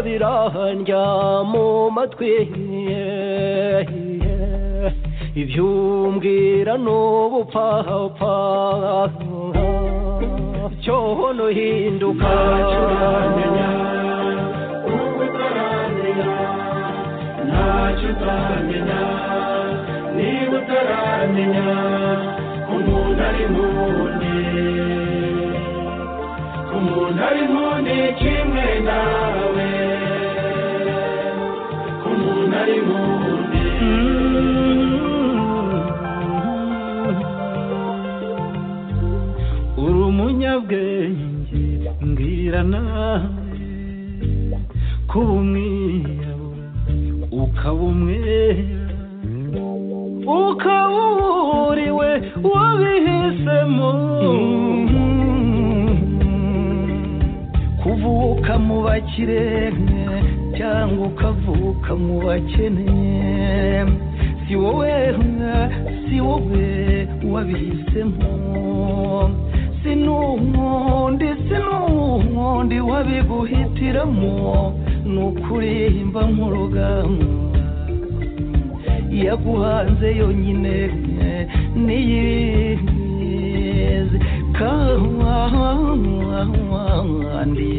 birandya mu matwi ibyumbwira n'ubupfapfa cyoho n'uhinduka ntacyo ubu utaramenya ntacyo utamenya niba utaramenya ko umuntu ari nk'undi ko umuntu ari nk'undi kimwe nawe ko umuntu ari nk'undi uri umunyabwenge mbwira nawe kuba umwirabura ukaba umwera ukaba uburiwe wabihisemo kuvuka mu bakire cyangwa ukavuka mu bakene si wowe si wowe wabihisemo si n'uwundi si n'uwundi wabiguhitiramo ni ukuri mba nk'urugamba yaguhanze yonyine niyizi kandi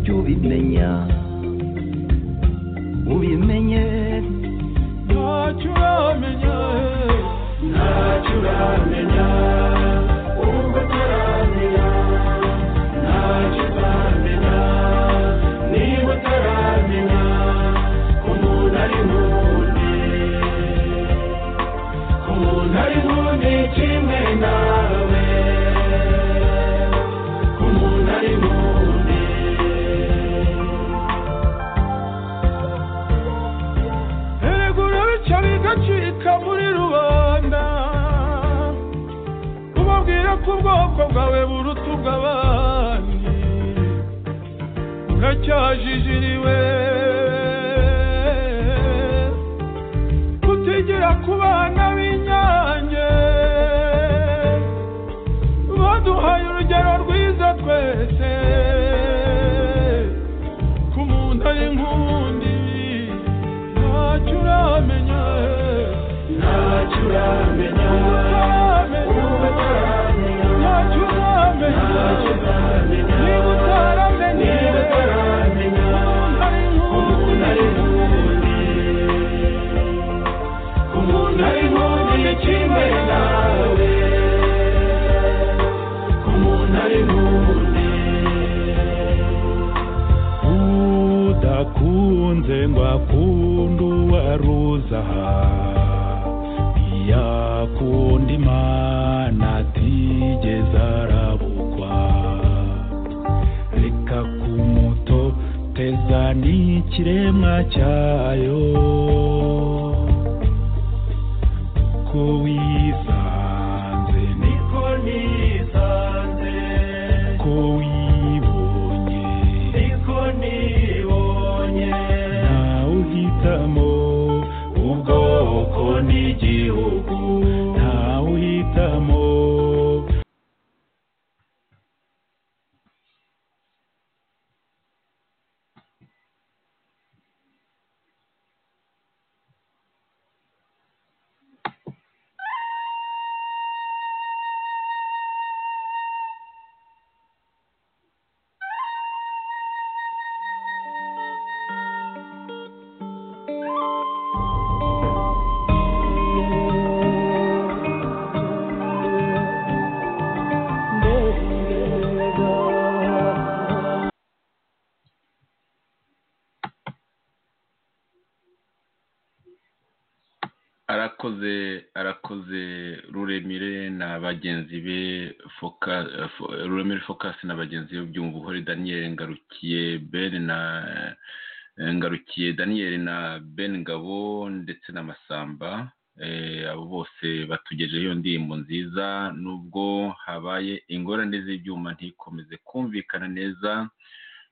jya ubimenya ubimenye ntacyo uramenya ntacyo uramenya ubu utaramenya ntacyo utamenya niba utaramenya ko umuntu ari nk'undi ko umuntu ari nk'undi kimwe nawe ko umuntu ari nk'undi erega urabica bigacika muri rubanda ubabwira ko ubwoko bwawe buruta ubw'abandi uracyajijiriwe kutigira ku bana b'inyange baduhaye urugero rwiza twese ko umuntu ari nk'undi ntacyo uramenya ntacyo uramenya uba utaramenya ntacyo uramenya niba utaramenya umuntu ari nk'undi umuntu ari nk'undi kimwe nawe umuntu ari nk'undi udakunze ngo akunde uwaruza yakunda imana atigeze arabukwa reka kumuto teza n'ikiremwa cyayo ko wisanze ni niko nisanze ko wibonye niko nibonye ntawe uhitamo ubwoko n'igihugu ntawe uhitamo arakoze arakoze ruremire na bagenzi be Foka- Fo- ruremire focus na bagenzi be byumva uhore daniel ngarukiye ben na ngarukiye daniel na ben ngabo ndetse na masamba Eh, abo bose batugejeho iyo ndirimbo nziza nubwo habaye ingorane z'ibyuma ntikomeze kumvikana neza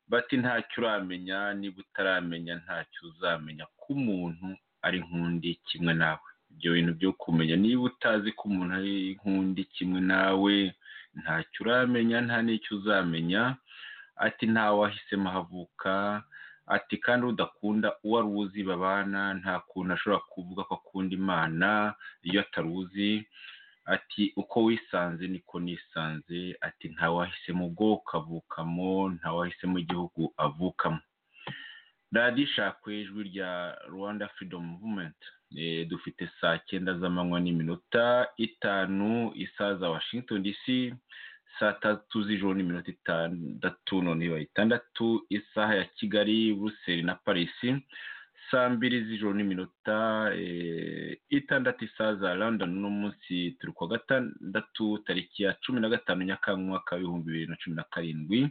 bati ntacyo uramenya niba utaramenya ntacyo uzamenya ko umuntu ari nk'undi kimwe nawe ibyo bintu byo kumenya niba utazi ko umuntu ari nk'undi kimwe nawe ntacyo uramenya nta n'icyo uzamenya ati nta wahisemo havuka ati kandi udakunda uwo ari uzi babana nta kuntu ashobora kuvuga ko akunda imana iyo ataruzi ati uko wisanze niko nisanze ati nta wahisemo ubwoko avukamo nta wahisemo igihugu avukamo radiyo ishakwe ijwi rya rwanda freedom movement Eh, dufite saa cyenda z'amanywa n'iminota itanu isaha za washington dc saa tatu z'ijoro n'iminota itandatu none ibaye itandatu isaha ya kigali buruseli na parisi saa mbiri z'ijoro n'iminota eh, itandatu isaha za london uno munsi turi kuwa gatandatu tariki ya cumi na gatanu nyakanga umwaka w'ibihumbi bibiri na cumi na karindwi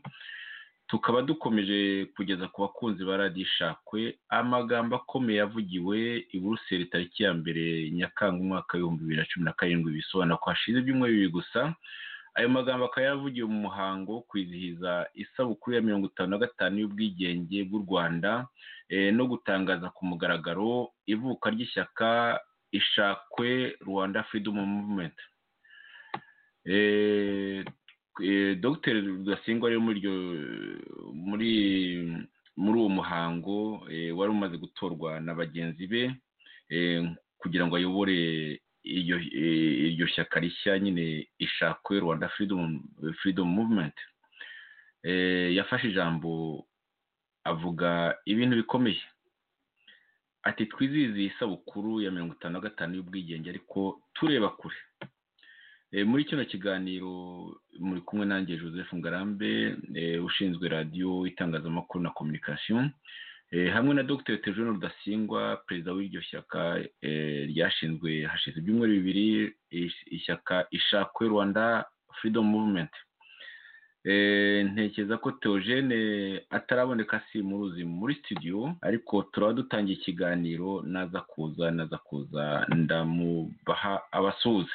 tukaba dukomeje kugeza ku bakunzi ba radiyo ishakwe amagambo akomeye yavugiwe i buruseli tariki ya mbere nyakanga umwaka w'ibihumbi bibiri na cumi na karindwi bisobanura ko hashize ibyumweru bibiri gusa ayo magambo akaba yaravugiwe mu muhango wo kwizihiza isabukuru ya mirongo itanu na gatanu y'ubwigenge bw'u rwanda eh, no gutangaza ku mugaragaro ivuka ry'ishyaka ishakwe rwanda freedom movement Eh, eh, dr rudasingwa rero muri iryo muri muri uwo muhango eh, wari umaze gutorwa na bagenzi be eh, kugira ngo ayobore iryo eh, iryo shyaka rishya nyine ishakwe rwanda freedom freedom movement eh, yafashe ijambo avuga ibintu bikomeye ati twizihize iyi sabukuru ya mirongo itanu na gatanu y'ubwigenge ariko tureba kure Eh, muri kino kiganiro muri kumwe nanjye joseph ngarambe eh, ushinzwe radiyo itangazamakuru na communication eh, hamwe na dr tejeune rudasingwa perezida w'iryo shyaka eh, ryashinzwe hashize ibyumweru bibiri ish- ishyaka ishakwe rwanda freedom movement Eh, ntekereza ko teogene ataraboneka simuruzi muri studio ariko turaba dutangiye ikiganiro naza kuza naza kuza ndamubaha abasuhuze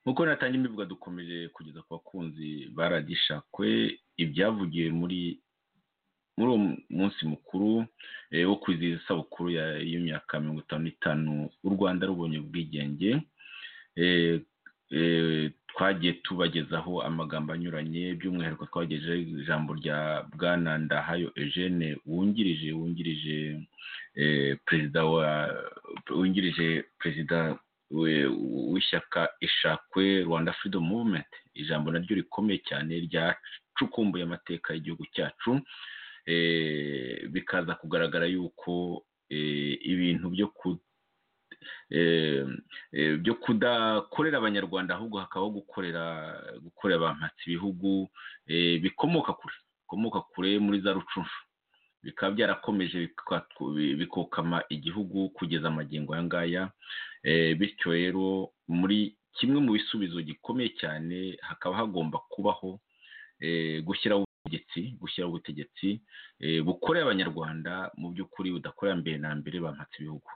nk'uko natangiye mbivuga dukomeje kugeza ku bakunzi ba radiyo ishakwe ibyavugiwe muri muri uwo munsi mukuru eh, wo kwizihiza isabukuru ya- y'imyaka mirongo itanu n'itanu u rwanda rubonye ubwigenge Eh, eh, twagiye tubagezaho amagambo anyuranye by'umwihariko twagejeho ijambo rya bwana ndahayo eugene wungirije wungirije eh, perezida wa wungirije perezida we- w'ishyaka ishakwe rwanda freedom movement ijambo naryo rikomeye cyane ryacukumbuye amateka y'igihugu cyacu eh, bikaza kugaragara yuko eh, ibintu byo ku eh, eh, byo kudakorera abanyarwanda ahubwo hakabaho gukorera gukorera abampatsi ibihugu eh, bikomoka kure bikomoka kure muri za rucunshu bikaba byarakomeje bikatu- bikokama igihugu kugeza amagingo aya ngaya Eh, bityo rero muri kimwe mu bisubizo gikomeye cyane hakaba hagomba kubaho eh, gushyiraho ubutegetsi gushyiraho ubutegetsi eh, bukorera abanyarwanda mu by'ukuri budakorera mbere na mbere bampatse ibihugu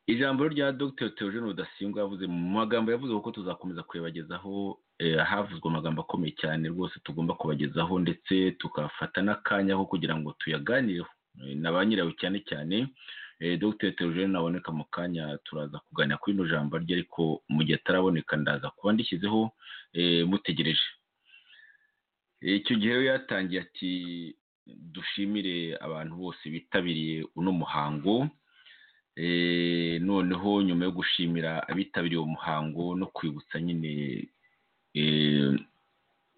ijambo rya dr theogene rudasingwa yavuze mu magambo yavuze kuko tuzakomeza kuyabagezaho eh, havuzwe amagambo akomeye cyane rwose tugomba kubagezaho ndetse tukafata n'akanya ko kugira ngo tuyaganireho eh, na ba nyirayo cyane cyane eh, dr theogene naboneka mu kanya turaza kuganira kuri ino jambo rye ariko mu gihe ataraboneka ndaza kuba ndishyizeho eh, mutegereje Eh, icyo gihe rero yatangiye ati dushimire abantu bose bitabiriye uno muhango Eh, noneho nyuma yo gushimira abitabiriye uwo muhango no kwibutsa nyine eh,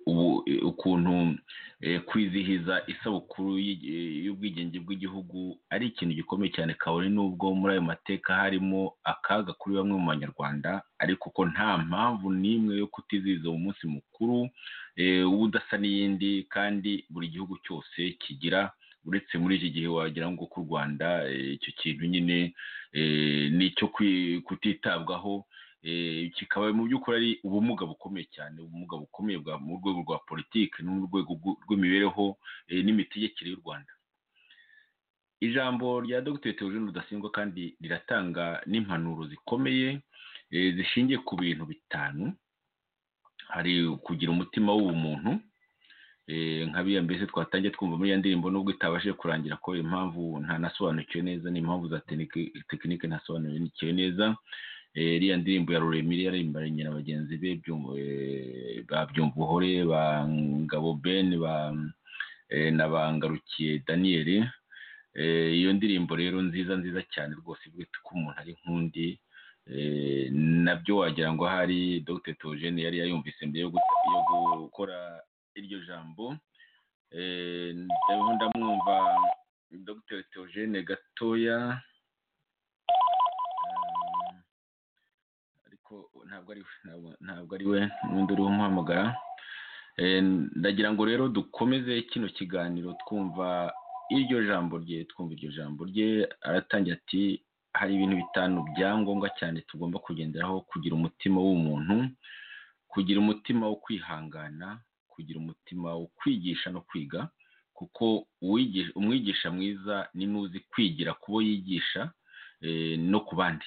ubu- eh, ukuntu eh, kwizihiza isabukuru y'i- eh, y'ubwigenge bw'igihugu ari ikintu gikomeye cyane kabone n'ubwo muri ayo mateka harimo akaga kuri bamwe mu banyarwanda ariko ko nta mpamvu n'imwe yo kutizihiza uwo munsi mukuru eh, udasa n'iyindi kandi buri gihugu cyose kigira uretse muri iki gihe wagira ngo ku rwanda eh, icyo kintu nyine eh, ni icyo kwi- kutitabwaho eh, kikaba mu by'ukuri ari ubumuga bukomeye cyane ubumuga bukomeye bwa mu rwego rwa politiki no mu rwego rw'u- rw'imibereho eh, n'imitegekere y'u rwanda ijambo rya dr teogene rudasingwa kandi riratanga n'impanuro zikomeye eh, zishingiye ku bintu bitanu hari kugira umutima w'ubumuntu Eh, nka biriya mbese twatangiye twumva muri iyo ndirimbo nubwo itabashije kurangira ko impamvu ntanasobanukiwe neza n'impamvu za tekinike ntasobanukiwe neza iriya ndirimbo ya ruremire yaririmbanye na bagenzi be Byumvu- eh, ba byumvuhore ba ngabo ben ba eh, na bangarukiye daniyeli Eh, iyo ndirimbo rero nziza nziza cyane rwose bwite ko umuntu ari nk'undi Eh, nabyo wagira ngo ahari dr togene yari yayumvise mbere yo gu- yo gukora iryo jambo Eh, ndabona ndamwumva dr togene gatoya Eh, ariko ntabwo ari we ntabwo- ntabwo ari we n'undi uriho umuhamagara Eh, ndagira ngo rero dukomeze kino kiganiro twumva iryo jambo rye twumva iryo jambo rye aratangira ati hari ibintu bitanu byangombwa cyane tugomba kugenderaho kugira umutima w'umuntu kugira umutima wo kwihangana kugira umutima wo kwigisha no kwiga kuko uwigisha- umwigisha mwiza ni n'uzi kwigira ku bo yigisha eh, no ku bandi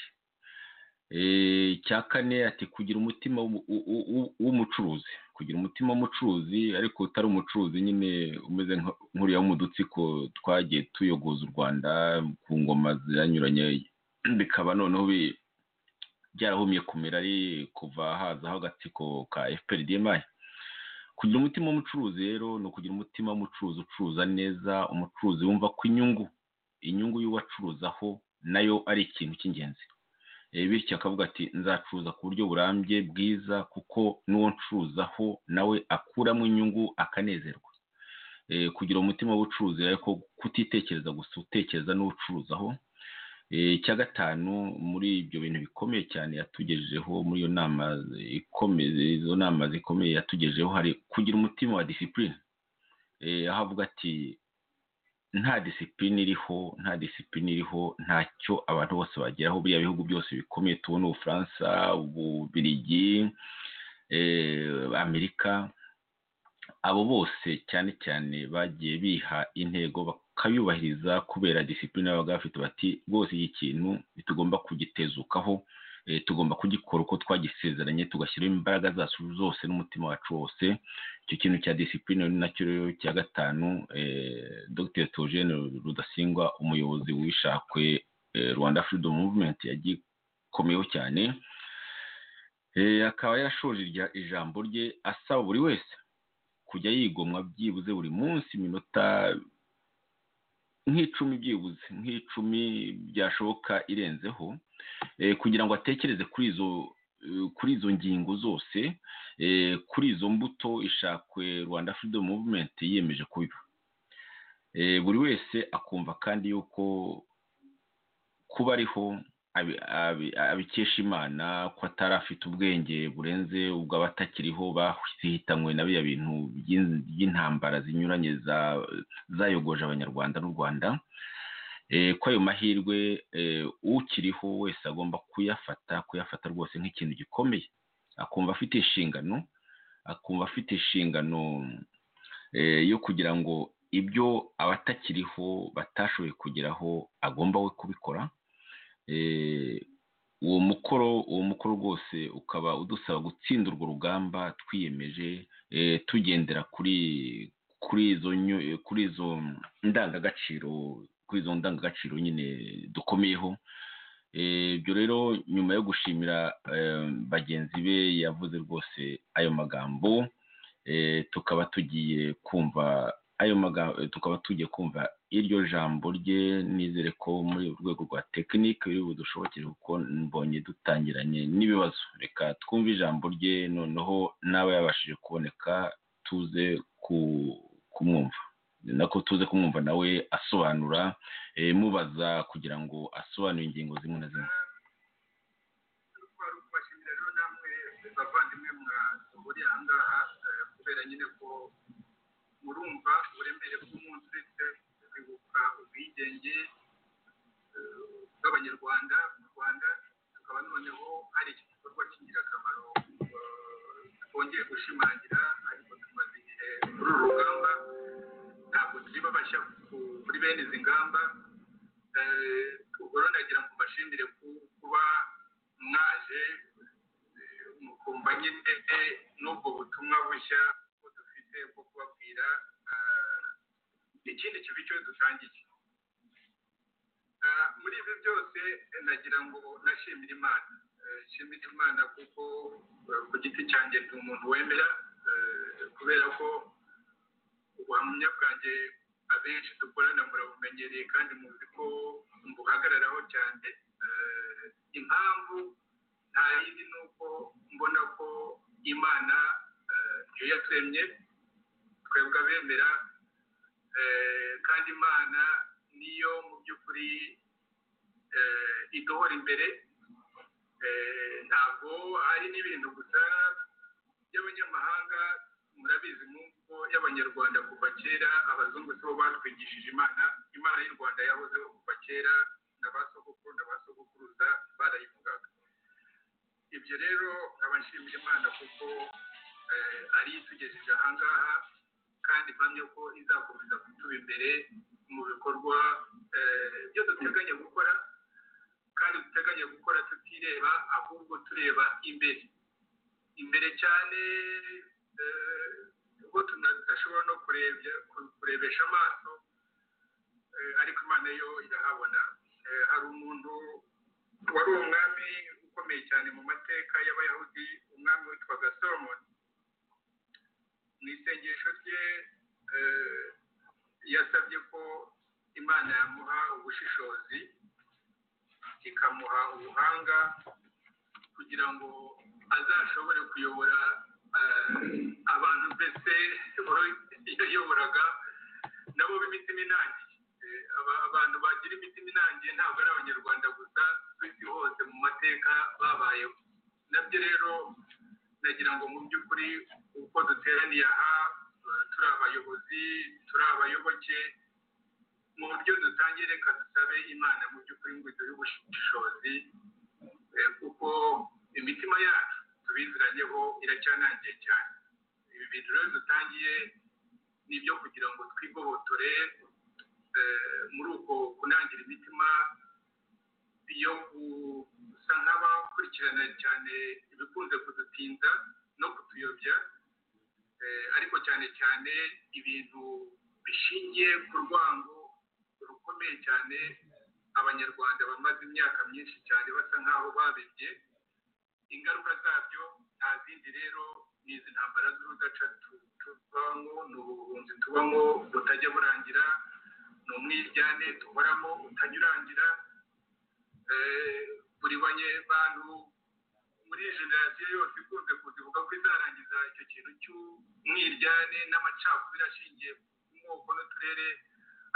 Eh, icya kane ati kugira umutima w'umu- w'u- w'u- w'u- w'umucuruzi kugira umutima w'umucuruzi ariko utari umucuruzi nyine umeze nka- nk'uriya wo mu dutsiko twagiye tuyogoza u rwanda ku ngoma ziranyuranye bikaba noneho bi- byarahumye kumera ari kuva hazaho agatsiko ka fprdmi kugira umutima w'umucuruzi rero ni ukugira umutima w'umucuruzi ucuruza neza umucuruzi wumva ko inyungu inyungu y'uwacuruzaho nayo ari ikintu cy'ingenzi Eh, bityo akavuga ati nzacuruza ku buryo burambye bwiza kuko n'uwo ncuruzaho nawe akuramo inyungu akanezerwa Eh, kugira umutima w'ubucuruzi ariko kutitekereza gusa utekereza n'uwucuruzaho Eh, icya gatanu muri ibyo bintu bikomeye cyane yatugejejeho muri iyo nama ikomeye izo nama zikomeye yatugejejeho hari kugira umutima wa disipurine aho avuga ati nta disipurine iriho nta disipurine iriho ntacyo abantu bose bageraho biriya bihugu byose bikomeye tubona ubufaransa ububirigi eh, amerika abo bose cyane cyane bagiye biha intego bakayubahiriza kubera disipurine babaga bafite bati rwose iki kintu tugomba kugitezukaho eh, tugomba kugikora uko twagisezeranye tugashyiramo imbaraga zacu zose n'umutima wacu wose icyo kintu cya disipurine ni nacyo rero cya gatanu eh, dr togene rudasingwa umuyobozi wishakwe eh, rwanda freedom movement yagikomeyeho cyane Eh, akaba yarashoje irya- ijambo rye asaba buri wese kujya yigomwa byibuze buri munsi iminota nk'icumi byibuze nk'icumi byashoboka irenzeho eh, kugira ngo atekereze kuri izo eh, kuri izo ngingo zose eh, kuri izo mbuto ishakwe rwanda freedom movement yiyemeje kubiba Eh, buri wese akumva kandi yuko kuba ariho abi- abi- abikesha imana ko atari afite ubwenge burenze ubw'abatakiriho bahitanywe na biriya bintu by'in- by'intambara zinyuranye za- zayogoje abanyarwanda n'u rwanda Eh, ko ayo mahirwe eh, ukiriho wese agomba kuyafata kuyafata rwose nk'ikintu gikomeye akumva afite inshingano akumva afite inshingano eh, yo kugira ngo ibyo abatakiriho batashoboye kugeraho agomba we kubikora Eh, uwo mukoro uwo mukoro rwose ukaba udusaba gutsinda urwo rugamba twiyemeje eh, tugendera kuri kuri izo nyu- kuri izo ndangagaciro kuri izo ndangagaciro nyine dukomeyeho Eh, ibyo rero nyuma yo gushimira eh, bagenzi be yavuze rwose ayo magambo eh, tukaba tugiye kumva ayo magambo tukaba tugiye kumva iryo jambo rye nizere ko muri urwego rwa tekinike biri budushobokere kuko mbonye dutangiranye n'ibibazo reka twumve ijambo rye noneho n'aba yabashije kuboneka tuze ku- kumwumva ni nako tuze kumwumva nawe asobanura eh, mubaza kugira ngo asobanure ingingo zimwe na zimwe twari kubashimira rero namwe bavandimwe mwahuriye aha ngaha eh, kubera nyine ko murumva uburemere bw'umunsi uretse kwibuka ubwigenge eh, bw'abanyarwanda mu rwanda tukaba noneho hari iki gikorwa cy'ingirakamaro eh, twongeye gushimangira ariko tumaze igihe muri uru rugamba ntabwo turi babasha ku- kuri bene izi ngamba Eh, ubwo rero nagira ngo mbashimire ku- kuba mwaje eh, mukumva nyine eh, n'ubwo butumwa bushya ko dufite bwo kubabwira ah, ikindi kibi cyo dusangiye Ah, muri ibi byose eh, nagira ngo nashimire imana Eh, nshimira imana kuko eh, ku giti cyanjye ndi umuntu wemera eh, kubera ko ubuhamya bwanjye abenshi dukorana murabumenyereye kandi muzi ko mbuhagararaho cyane Eh, impamvu nta yindi ni uko mbona ko imana eh, yo yaturemye twebwe abemera eh, kandi imana niyo mu by'ukuri eh, iduhora imbere Eh, ntabwo ari n'ibintu gusa by'abanyamahanga murabizi nk'uko y'abanyarwanda kuva kera abazungu si bo batwigishije imana imana y'u rwanda yahozeho kuva kera na ba sogokuru na ba sogokuruza barayivugaga ibyo rero nkaba nshimira imana kuko eh, ari yo itugejeje aha ngaha kandi mpamya ko izakomeza kutuba imbere mu bikorwa eh, byo duteganya gukora kandi duteganya gukora tutireba ahubwo tureba imbere imbere cyane eh, ubwo tunashobora no kurebya- kurebesha amaso eh, ariko imana yo irahabona Eh, hari umuntu wari umwami ukomeye cyane mu mateka y'abayahudi umwami witwaga solomoni mu isengesho rye eh, yasabye ko imana yamuha ubushishozi ikamuha ubuhanga kugira ngo azashobore kuyobora eh, abantu mbese yayoboraga nabo b'imitima inangiye Eh, aba- abantu bagira imitima inangiye ntabwo ari abanyarwanda gusa ku isi hose mu mateka babayeho nabyo rero nagira ngo mu by'ukuri uko duteraniye aha eh, turi abayobozi turi abayoboke mu buryo dutangiye reka dusabe imana mu by'ukuri ngo iduhe ubushishozi eh, kuko imitima yacu tubiziranyeho iracyanangiye cyane ibi bintu rero dutangiye ni ibyo kugira ngo twigohotore eh, muri uko kunangira imitima yo gusa nk'abakurikirana cyane ibikunze kudutinda no kutuyobya Eh, ariko cyane cyane ibintu bishingiye ku rwango rukomeye cyane abanyarwanda bamaze imyaka myinshi cyane basa nk'aho babibye ingaruka zabyo nta zindi rero ni izi ntambara z'urudaca tu- tubamo ni ubuhunzi tubamo butajya burangira ni umwiryane duhoramo utajya urangira Eh, buri bantu muri iyi generasiyo yose ikunze kuzivuga ko izarangiza icyo kintu cy'umwiryane n'amacakubiri ashingiye ku moko n'uturere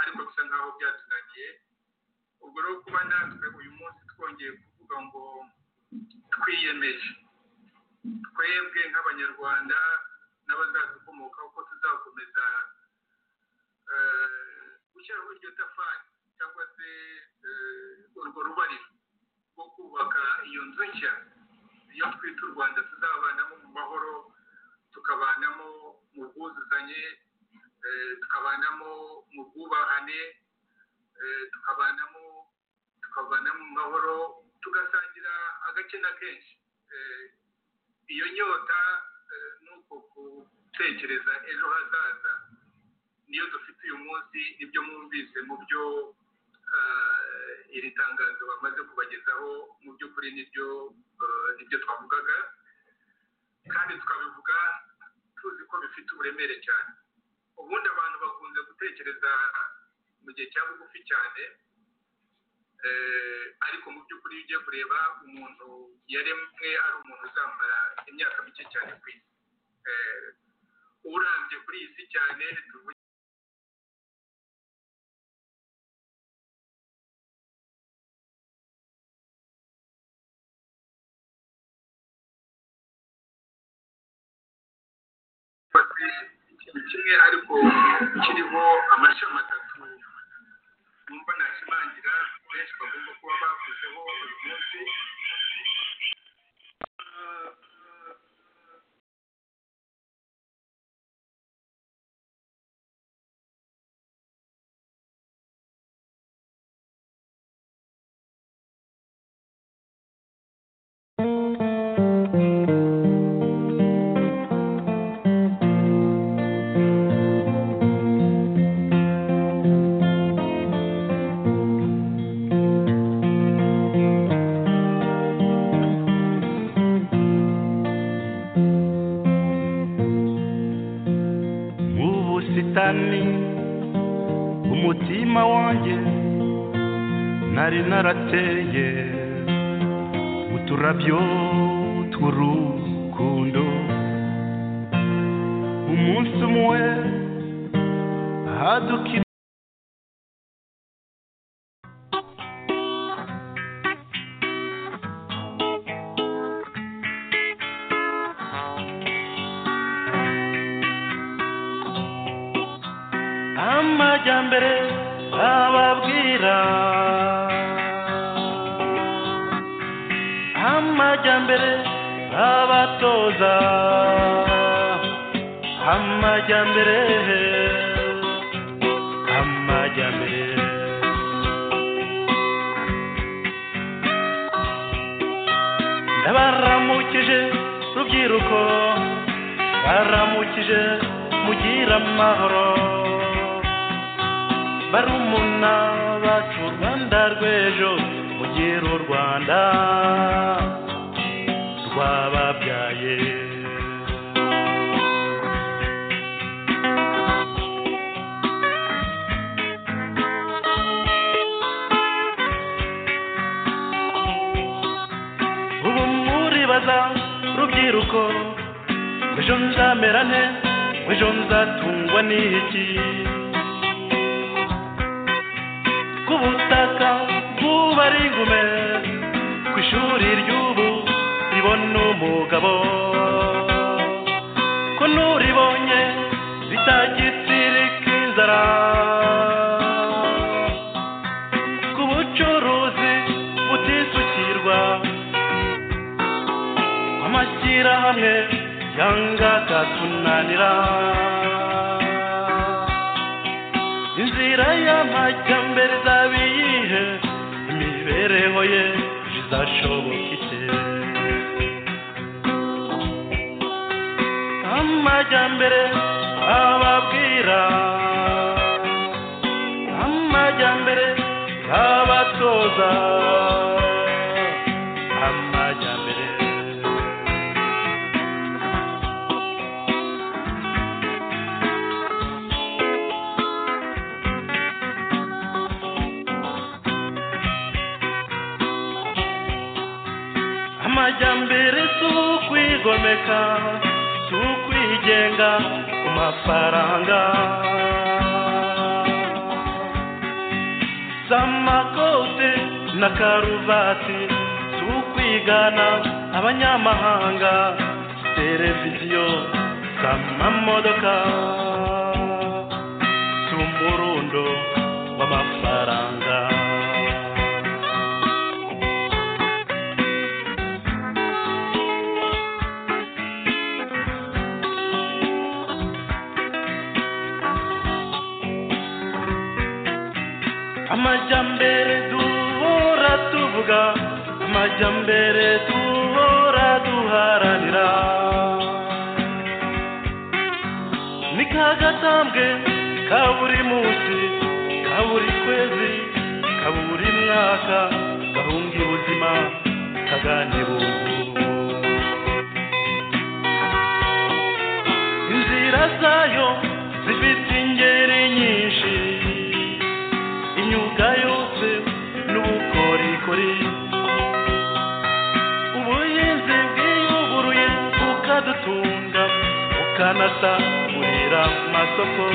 ariko bisa nk'aho byatunaniye ubwo rero kuba natwe uyu munsi twongeye kuvuga ngo twiyemeje twebwe nk'abanyarwanda n'abazadukomokaho ko tuzakomeza eh, gushyiraho iryo tafari cyangwa se eh, urwo rubariro rwo kubaka iyo nzu nshya iyo twita u rwanda tuzabanamo mu mahoro tukabanamo mu bwuzuzanye eh, tukabanamo mu bwubahane eh, tukabanamo tukabana mu mahoro tugasangira agace na kenshi Eh, iyo nyota eh, ni uko gutekereza ejo hazaza niyo dufite uyu munsi ibyo mwumvise mu byo eh, iri tangazo bamaze kubagezaho mu by'ukuri nibyo eh, nibyo twavugaga kandi tukabivuga tuzi ko bifite uburemere cyane ubundi abantu bakunze gutekereza mu gihe cya bugufi cyane eh, ariko mu by'ukuri iyo ugiye kureba umuntu yaremwe ari umuntu uzamara imyaka mike cyane ku isi Eh, urambye kuri iyi si cyane tuvuge bati ikintu kimwe ariko kiriho amashami atatu numva nashimangira benshi bagomba kuba bavuzeho uyu munsi nari narateye uturabyo tw'urukundo umunsi umwe hadukira amajyambere ababwira amajyambere abatoza amajyambere amajyambere ndabaramukije rubyiruko baramukije mugira amahoro barumuna bacu u rwanda rw'ejo mugire u rwanda rwababyaye ubu muribaza rubyiruko ejo nzamera nte ejo nzatungwa n'iki ku butaka bw'ubu ari ingume ku ishuri ry'ubu ribona umugabo ko n'uribonye ritagisirika inzara ku bucuruzi butisukirwa amashyirahamwe yanga akatunanira inzira y'amajyambere izaba iyihe imibereho ye izashoboka ite amajyambere ababwira amajyambere abatoza amajyambere amajyambere si ukwigomeka si ukwigenga ku mafaranga si amakote na karuvati si ukwigana abanyamahanga si televiziyo si amamodoka si umurundo w'amafaranga amajyambere duhora tuvuga amajyambere duhora duharanira ni ka gatambwe ka buri munsi ka buri kwezi ka buri mwaka gahunga ubuzima kaganibungu inzira zayo zifite ingeri nyinshi imyuga yose n'ubukorikori ubuhinzi bwiyuguruye bukadutunga bukanasagurira amasoko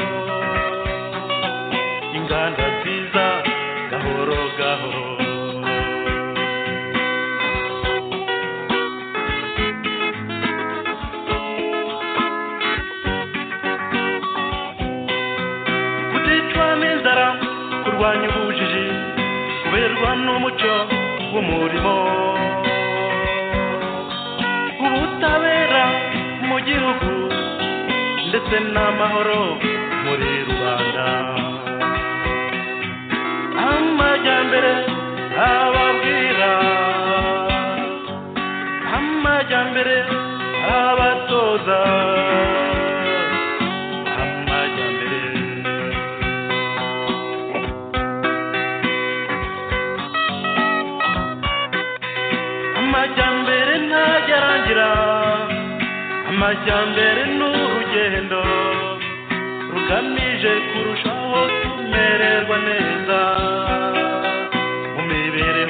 inganda nziza gahoro gahoro guticwa n'inzara kurwanya ubujiji kuberwa n'umuco w'umurimo ubutabera mu gihugu ndetse n'amahoro muri rubanda amajyambere ababwira amajyambere abatoza amajyambere amajyambere ntajya arangira amajyambere ni urugendo rugamije kurushaho kumererwa neza mu mibiri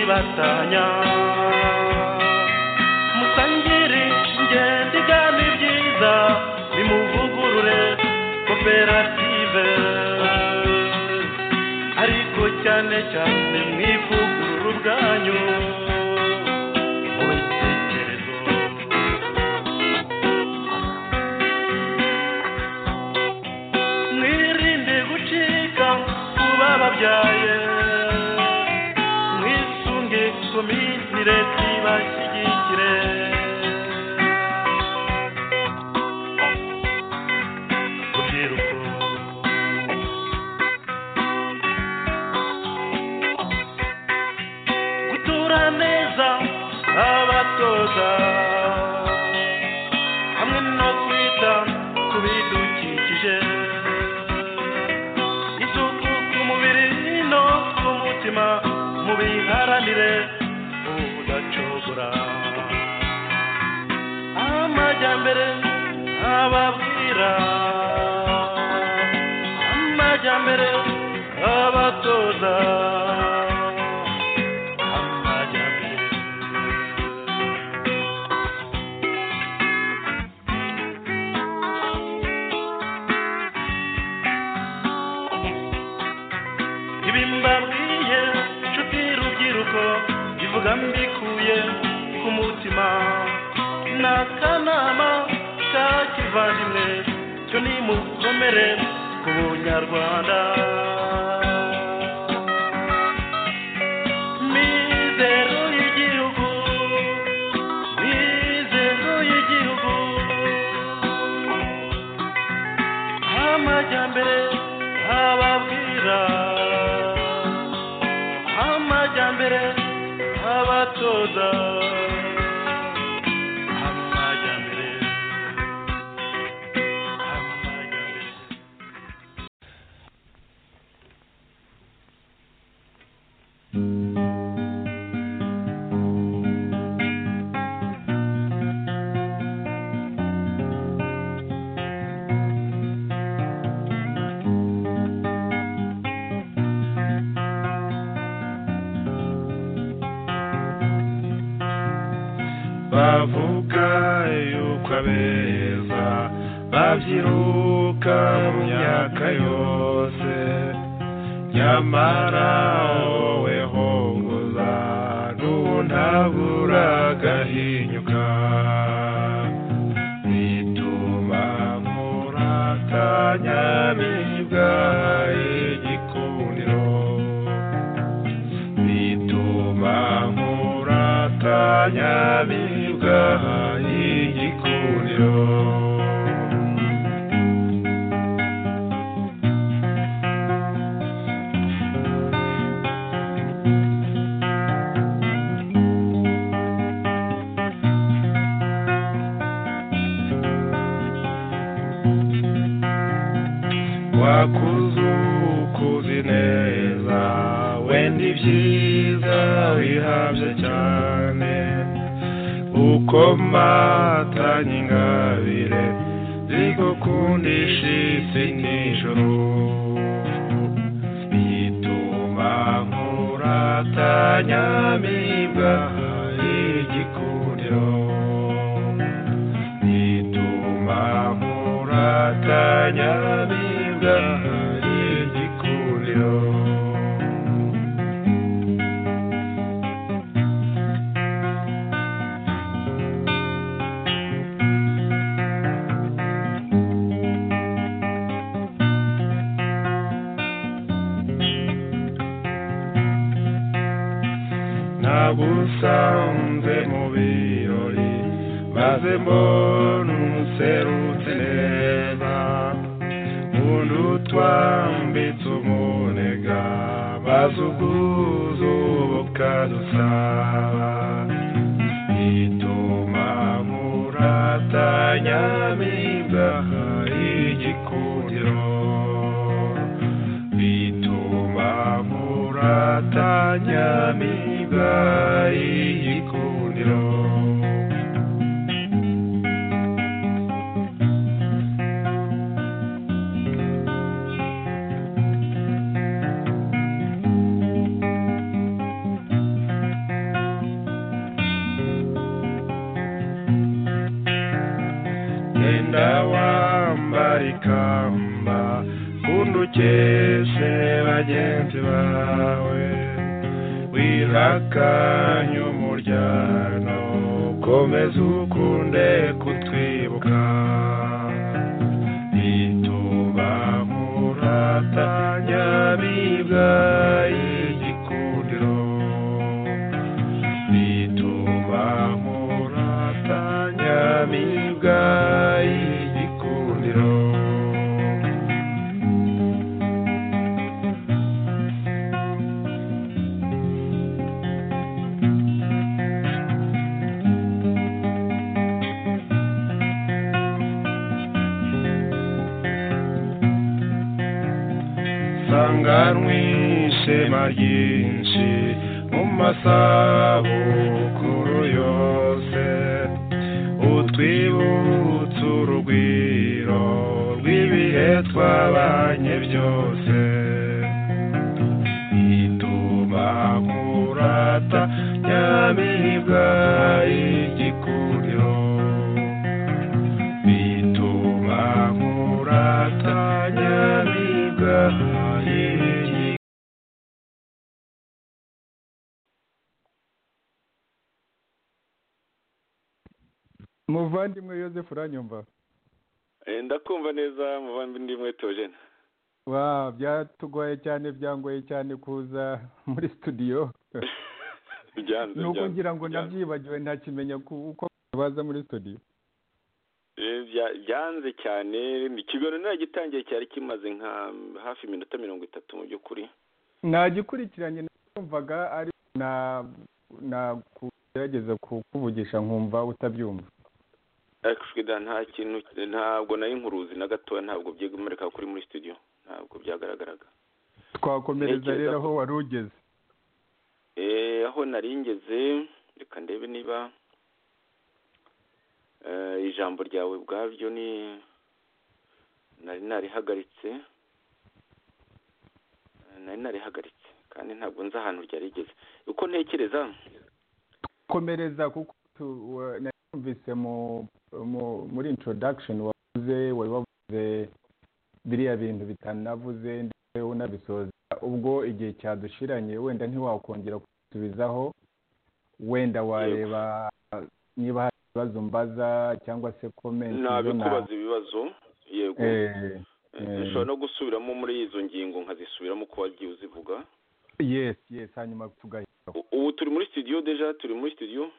batanya musangire ingendo igana ibyiza bimuvugurure koperative ariko cyane cyane mwivugurure ubwanyu mu bitekerezo mwirinde gucika ku bababyaye mwisunge komite leta ibashyigikire urubyiruko gutura neza abatoza hamwe no kwita ku bidukikije isuku ku mubiri no ku mutima mubiharanire ubudacogora amajyambere ababwira amajyambere abatoza amajyambere ibi mbabwiye nshuti rubyiruko ivuga mbikuye ku mutima ni akanama ka kivandimwe cyo nimukomere ku bunyarwanda mizero y'igihugu mizero y'igihugu amajyambere ababwira amajyambere abatoza amajyambere amajyambere bavuga yuko abeza babyiruka mu myaka yose nyamara wowe hongoza ntuntabura agahinyuka bituma nkuratanya mibwa igikundiro bituma nkuratanya bibwa igikundiro wakuze ukuzi neza wenda ibyiza wihabye cyane uko matanye ingabire zigukundisha isi n'ijoro bituma nkuratanya mibwa igikundiro bituma nkuratanya mibwa igikundiro nagusanze mu birori maze mbona umuserutse neza undi utwambitse umunega maze ubwuzu bukadusaba bituma muratanya mibwaha igikundiro bituma muratanya mibwaha igikundiro ugenda wambara ikamba kundi ukeshe bagenzi bawe wirakanye umuryango komeza ukunde kutwibuka bituma muratanya bibwa igikundiro bituma muratanya bibwa igikundiro sanganywe ishema ryinshi mu masabukuru yose utwibutse urugwiro rw'ibihe twabanye byose bituma murata nyamibwa igikundiro bituma murata nyamibwa igikundiro muvandimwe Yosefu uranyumva ndakumva neza muvandimwe tojene wa byatugoye cyane byangoye cyane kuza muri studio byanze nuko byanze, ngira ngo byanze. nabyibagiwe ntakimenya ku- uko baza muri studio Eh, bya- byanze cyane ikiganiro gitangiye cyari kimaze nka hafi iminota mirongo itatu mu by'ukuri nagikurikiranye nakumvaga ari na nakugerageza kukuvugisha nkumva utabyumva ariko shwida nta kintu ntabwo nayo inkuruzi na gatoya ntabwo byigomeka kuri muri studio ntabwo byagaragaraga twakomereza Ntekereza rero ko- aho wari ugeze Eh, aho nari ngeze reka ndebe niba eh, ijambo ryawe ubwabyo ni nari narihagaritse Eh, nari narihagaritse kandi ntabwo nzi ahantu ryarigeze uko ntekereza komereza kuko tu- wa- nayumvise mu- mu- muri introduction wavuze wari wavuze biriya bintu bitanavuze ndetse unabisoza ubwo igihe cyadushiranye wenda ntiwakongera kubisubizaho wenda wareba niba hari ibibazo mbaza cyangwa se comment nabikubaza ibibazo yego Eh, Eh, ushobora no gusubiramo muri izo ngingo nkazisubiramo uko wagiye uzivuga yes yes hanyuma tugahita U- ubu turi muri studio deja turi muri studio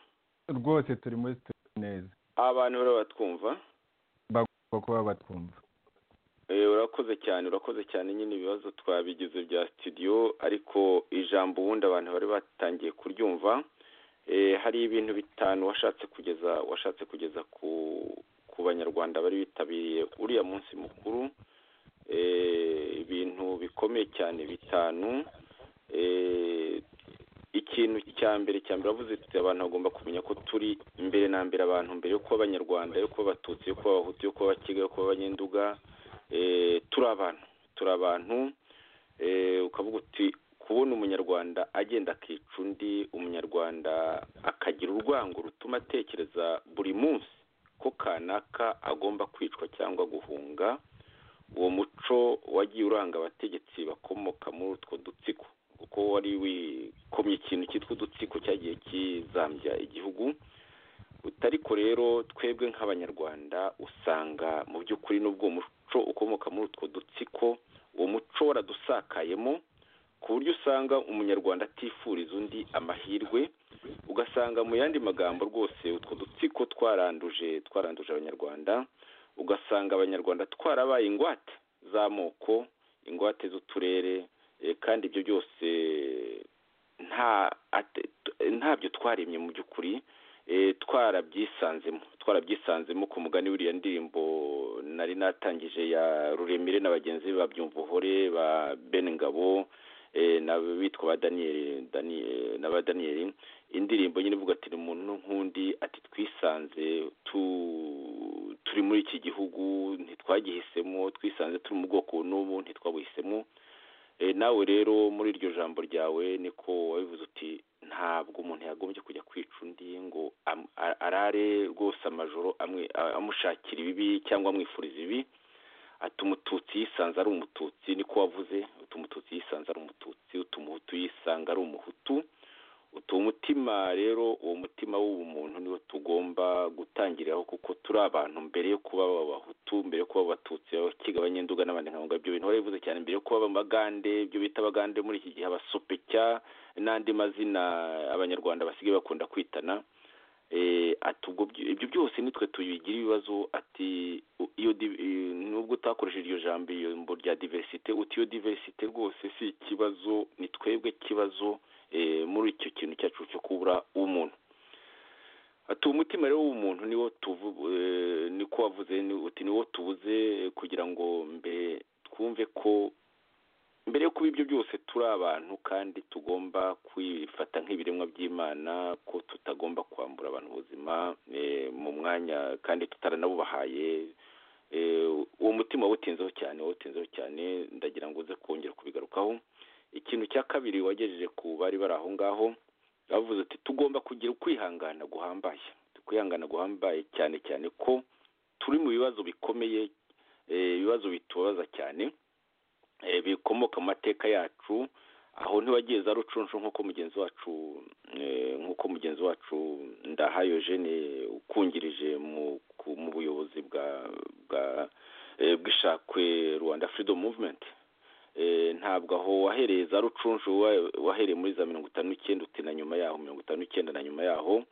rwose turi muri studio neza abantu bariya batwumva bagomba kuba batwumva Eh, urakoze cyane urakoze cyane nyine ibibazo twabigize bya studio ariko ijambo ubundi abantu bari batangiye kuryumva Eh, hari ibintu bitanu washatse kugeza washatse kugeza ku ku banyarwanda bari bitabiriye uriya munsi mukuru Eh, ibintu bikomeye cyane bitanu Eh, ikintu cya mbere cya mbere avuze tuti abantu bagomba kumenya ko turi imbere na mbere abantu mbere yo kuba abanyarwanda yo kuba abatutsi yo kuba abahutu yo kuba abakiga yo kuba abanyenduga eh, turi abantu turi abantu eh, ukavuga uti kubona umunyarwanda agenda akica undi umunyarwanda akagira urwango rutuma atekereza buri munsi ko kanaka agomba kwicwa cyangwa guhunga uwo muco wagiye uranga abategetsi bakomoka muri utwo dutsiko kuko wari wikomye ikintu cyitwa udutsiko cyagiye kizambya igihugu utariko rero twebwe nk'abanyarwanda usanga mu by'ukuri n'ubwo uwo muco ukomoka muri utwo dutsiko uwo muco waradusakayemo ku buryo usanga umunyarwanda atifuriza undi amahirwe ugasanga mu yandi magambo rwose utwo dutsiko twaranduje twaranduje abanyarwanda ugasanga abanyarwanda twarabaye ingwate z'amoko ingwate z'uturere eh, kandi ibyo byose nta ate- ntabyo twaremye mu by'ukuri eh, twarabyisanzemo twarabyisanzemo ku mugani w'iriya ndirimbo nari natangije ya ruremire na bagenzi be ba byumvuhore ba ben ngabo eh, na bitwa ba daniyeli Dani- na ba daniyeli indirimbo nyine ivuga ati ni umuntu nk'undi ati twisanze tu turi muri iki gihugu ntitwagihisemo twisanze turi mu bwoko n'ubu ntitwabuhisemo Eh, nawe rero muri iryo jambo ryawe niko wabivuze uti ntabwo umuntu yagombye kujya kwica undi ngo am- a- arare rwose amajoro amwe- a- amushakira ibibi cyangwa amwifuriza ibi ati umututsi yisanze ari umututsi niko wavuze uti umututsi yisanze ari umututsi uti umuhutu yisanga ari umuhutu uti umutima rero uwo mutima w'ubumuntu niwo tugomba gutangiriraho kuko turi abantu mbere yo kuba abahutu mbere yo kuba abatutsi abakiga abanyenduga n'abandi nka ngabyo bintu wari bivuze cyane mbere yo kuba abagande ibyo bita abagande muri iki gihe abasopecya n'andi mazina abanyarwanda basigaye bakunda kwitana eh, ati ubwo byo- ibyo byose nitwe tubigira ibibazo ati u- iyo di- eh, nubwo utakoresheje iryo jambo ijambo rya diversite uti iyo diversite rwose si ikibazo ni twebwe kibazo eh, muri icyo kintu cyacu cyo kubura umuntu ati umutima rero w'umuntu niwo tuvu eh, niko wavuze ni- uti niwo tubuze eh, kugira ngo mbere twumve ko mbere yo kuba ibyo byose turi abantu kandi tugomba kwifata nk'ibiremwa by'imana ko tutagomba kwambura abantu ubuzima eh, mu mwanya kandi tutaranabubahaye Eh, uwo mutima wawutinzeho cyane wawutinzeho cyane ndagira ngo uze kongera kubigarukaho ikintu cya kabiri wagejeje ku bari bari aho ngaho bavuze ati tugomba kugira ukwihangana guhambaye ukwihangana guhambaye cyane cyane ko turi mu bibazo bikomeye eh, ibibazo bitubabaza cyane eh, bikomoka mu mateka yacu aho ntiwagiye za rucunshu nk'uko mugenzi wacu eh, nk'uko mugenzi wacu ndahayo jene ukungirije mu ku- mu buyobozi bwa bwa eh, bw'ishakwe rwanda freedom movement Eh, ntabwo aho wahereye za rucunshu wa- wahereye muri za mirongo itanu n'icyenda uti na nyuma yaho mirongo itanu n'icyenda na nyuma yaho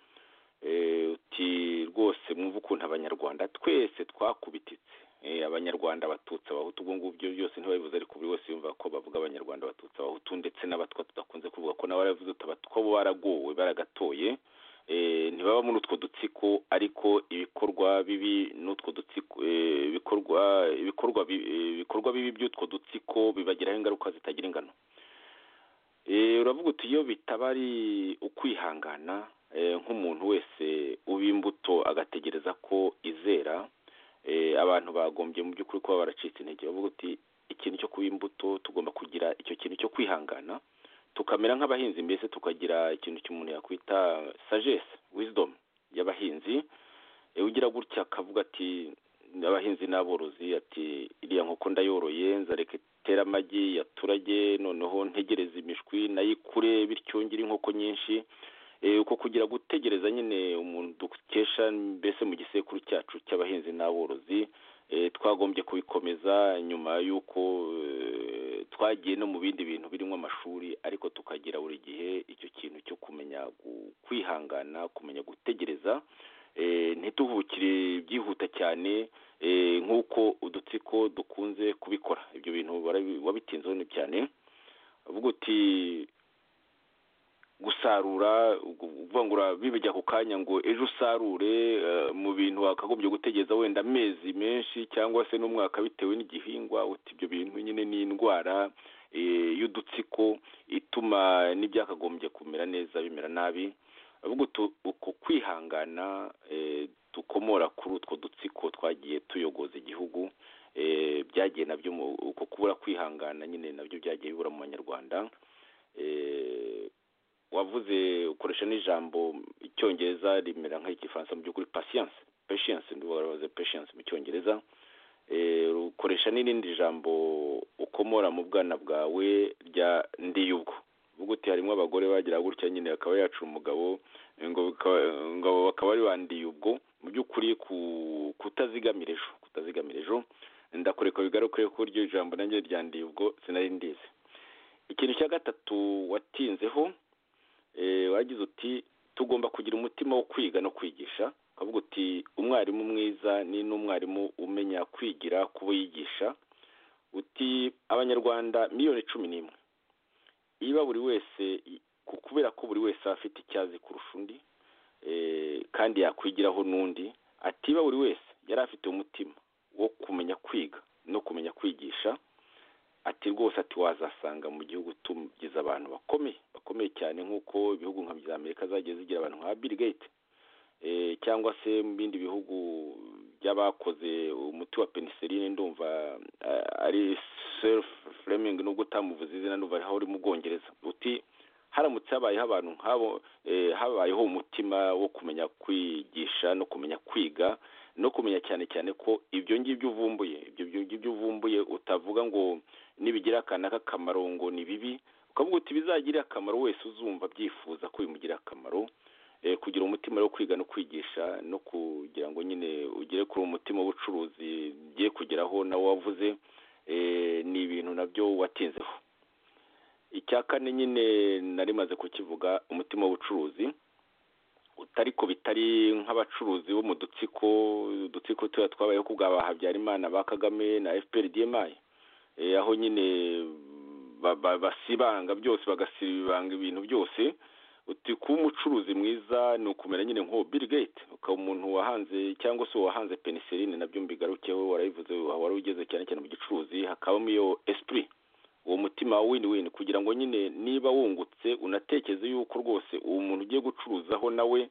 eh, uti rwose mwumve ukuntu abanyarwanda twese twakubititse Eh, abanyarwanda abatutsi abahutu ubwo ngubwo byose ntibabivuze ariko buri wese yumva ko bavuga abanyarwanda abatutsi abahutu ndetse n'abatwa tudakunze kuvuga ko nabo baravuze uti abatwa bo baragowe baragatoye eh, ntibaba muri utwo dutsiko ariko ibikorwa bibi n'utwo dutsiko eh, ibikorwa ibikorwa bi- eh, ibikorwa bibi by'utwo dutsiko bibagiraho ingaruka zitagira ingano Eh, uravuga uti iyo bitaba ari ukwihangana eh, nk'umuntu wese uba imbuto agategereza ko izera eh, abantu bagombye mu by'ukuri kuba baracitse intege bavuga uti ikintu cyo kuba imbuto tugomba kugira icyo kintu cyo kwihangana tukamera nk'abahinzi mbese tukagira ikintu cy'umuntu yakwita sagesse wisdom y'abahinzi Eh, ugira gutya akavuga ati abahinzi n'aborozi ati iriya nkoko ndayoroye nzareka itera amagi yaturage noneho ntegereza imishwi nayikure bityo ngire inkoko nyinshi Eh, uko kugira gutegereza nyine umuntu dukesha mbese mu gisekuru cyacu cy'abahinzi n'aborozi eh, twagombye kubikomeza nyuma y'uko eh, twagiye no mu bindi bintu birimo amashuri ariko tukagira buri gihe icyo kintu cyo kumenya gu- kwihangana kumenya gutegereza eh, ntituhukire byihuta cyane eh, nk'uko udutsiko dukunze kubikora ibyo bintu barabi- wabitinzeho ni cyane uvuga uti gusarura uvuga ngo urabibijya ku kanya ngo ejo usarure eh, mu bintu wakagombye gutegereza wenda amezi menshi cyangwa se n'umwaka bitewe n'igihingwa uti ibyo bintu nyine ni indwara eh, y'udutsiko ituma n'ibyakagombye kumera neza bimera nabi ahubwo utu- uko kwihangana eh, dukomora kuri utwo dutsiko twagiye tuyogoza igihugu eh, byagiye nabyo mu- uko kubura kwihangana nyine nabyo byagiye bibura mu banyarwanda eh, wavuze ukoresha n'ijambo icyongereza rimera nk'igifaransa mu by'ukuri patience patience ndibabaze patience mu cyongereza Eh, ukoresha n'irindi jambo ukomora mu bwana bwawe rya ndiyubwo uvuga uti harimo abagore bagira gutya nyine akaba yacu umugabo ngo bika- ngo bakaba ari ba ndiyubwo mu by'ukuri ku- kutazigamira ejo kutazigamira ejo ndakureka bigaruke ko iryo jambo nanjye rya ndiyubwo sinari ndizi ikintu cya gatatu watinzeho eh, wagize uti tugomba kugira umutima wo kwiga no kwigisha ukavuga uti umwarimu mwiza ni n'umwarimu umenya kwigira ku bo yigisha uti abanyarwanda miliyoni cumi n'imwe niba buri wese ku- kubera ko buri wese aba afite icyazi kurusha undi eh, kandi yakwigiraho n'undi atiba buri wese yari afite umutima wo kumenya kwiga no kumenya kwigisha ati rwose ati wazasanga mu gihugu tugize abantu bakomeye bakomeye cyane nk'uko ibihugu nka bya amerika zagiye zigira abantu nka bill gates eh, cyangwa se mu bindi bihugu by'abakoze umuti wa penicilline ndumva eh, ari self fleming nubwo utamuvuze izina ndumva ariho uri mu bwongereza uti haramutse habayeho abantu nk'abo eh, habayeho umutima wo kumenya kwigisha no kumenya kwiga no kumenya cyane cyane ko ibyo ngibyo uvumbuye ibyo ngibyo uvumbuye utavuga ngo nibigira aka n'akamaro ngo ni bibi ukavuga uti bizagirire akamaro wese uzumva abyifuza ko bimugira akamaro eh, kugira umutima wo kwiga no kwigisha no kugira ngo nyine ugere kuri uwo mutima w'ubucuruzi ugiye kugeraho nawe wavuze eh, ni ibintu nabyo watinzeho icya kane nyine nari maze kukivuga umutima w'ubucuruzi utari ko bitari nk'abacuruzi bo mu dutsiko udutsiko tuba twabayeho ku bwa ba habyarimana ba kagame na fpr dmi Eh, aho nyine ba- ba- basibanga byose bagasibanga ibintu byose uti kuba umucuruzi mwiza ni ukumera nyine nk'uwo bill gate ukaba umuntu wahanze cyangwa se uwahanze penicilline nabyo mbigarukeho warabivuze wari ugeze cyane cyane mu gicuruzi hakabamo iyo esprit uwo mutima wa win win kugira ngo nyine niba wungutse unatekereze yuko rwose uwo muntu ugiye gucuruzaho nawe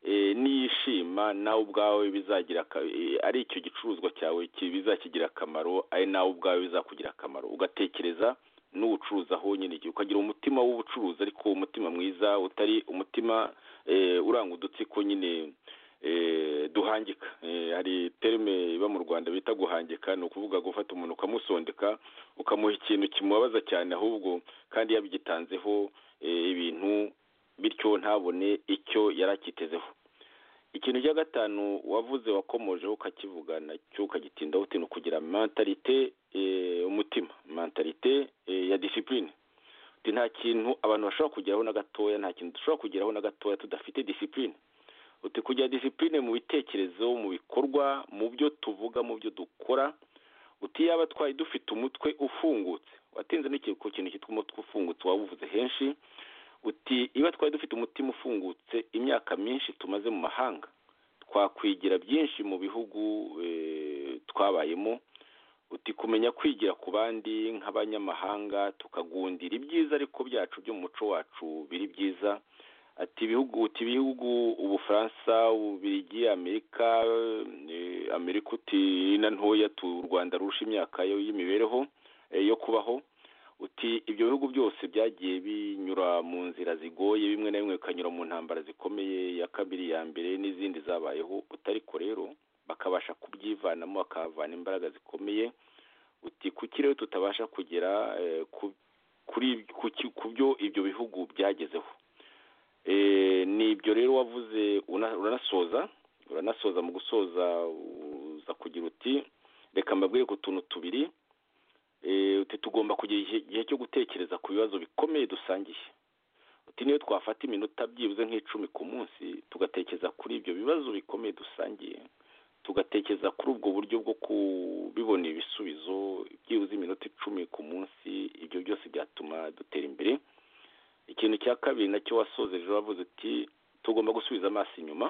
eh, niyishima nawe ubwawe bizagira aka- eh, ari icyo gicuruzwa cyawe ki- bizakigira akamaro ari nawe ubwawe bizakugira akamaro ugatekereza n'ubucuruzaho nyine igihe ukagira umutima w'ubucuruzi ariko umutima mwiza utari umutima eh, uranga udutsiko nyine eh, duhangika Eh, hari terme iba mu rwanda bita guhangika ni ukuvuga gufata umuntu ukamusondeka ukamuha ikintu kimubabaza cyane ahubwo kandi yabigitanzeho eh, ibintu bityo ntabone icyo yari akitezeho ikintu cya gatanu wavuze wakomojeho ukakivuga nacyo ukagitindaho utinda kugira mentalite eh, umutima mentalite eh, ya disipurine uti nta kintu abantu bashobora kugeraho na gatoya nta kintu dushobora kugeraho na gatoya tudafite disipurine uti kugira disipurine mu bitekerezo mu bikorwa mu byo tuvuga mu byo dukora uti yaba twari dufite umutwe ufungutse watinze n'iki- ku kintu cyitwa umutwe ufungutse wawuvuze henshi uti iba twari dufite umutima ufungutse imyaka myinshi tumaze mu mahanga twakwigira byinshi mu bihugu eh, twabayemo uti kumenya kwigira ku bandi nk'abanyamahanga tukagundira ibyiza ariko byacu byo mu muco wacu biri byiza ati ibihugu uti ibihugu ubufaransa ububirigi amerika eh, amerika uti na ntoya tu u rwanda rurusha imyaka yo y'imibereho eh, yo kubaho uti ibyo bihugu byose byagiye binyura mu nzira zigoye bimwe na bimwe bikanyura mu ntambara zikomeye ya kabiri ya mbere n'izindi zabayeho utariko rero bakabasha kubyivanamo bakahavana imbaraga zikomeye uti kuki rero tutabasha kugera eh, ku- kuri kuki- ku byo ibyo bihugu byagezeho Eh, ni ibyo rero wavuze una- uranasoza uranasoza mu gusoza uza kugira uti reka mbabwire ku tuntu tubiri Eh, uti tugomba kugira igihe igihe cyo gutekereza ku bibazo bikomeye dusangiye uti niyo twafata iminota byibuze nk'icumi ku munsi tugatekereza kuri ibyo bibazo bikomeye dusangiye tugatekereza kuri ubwo buryo bwo kubibonera ibisubizo byibuze iminota icumi ku munsi ibyo byose byatuma dutera imbere ikintu cya kabiri nacyo wasozeje wavuze uti tugomba gusubiza amaso inyuma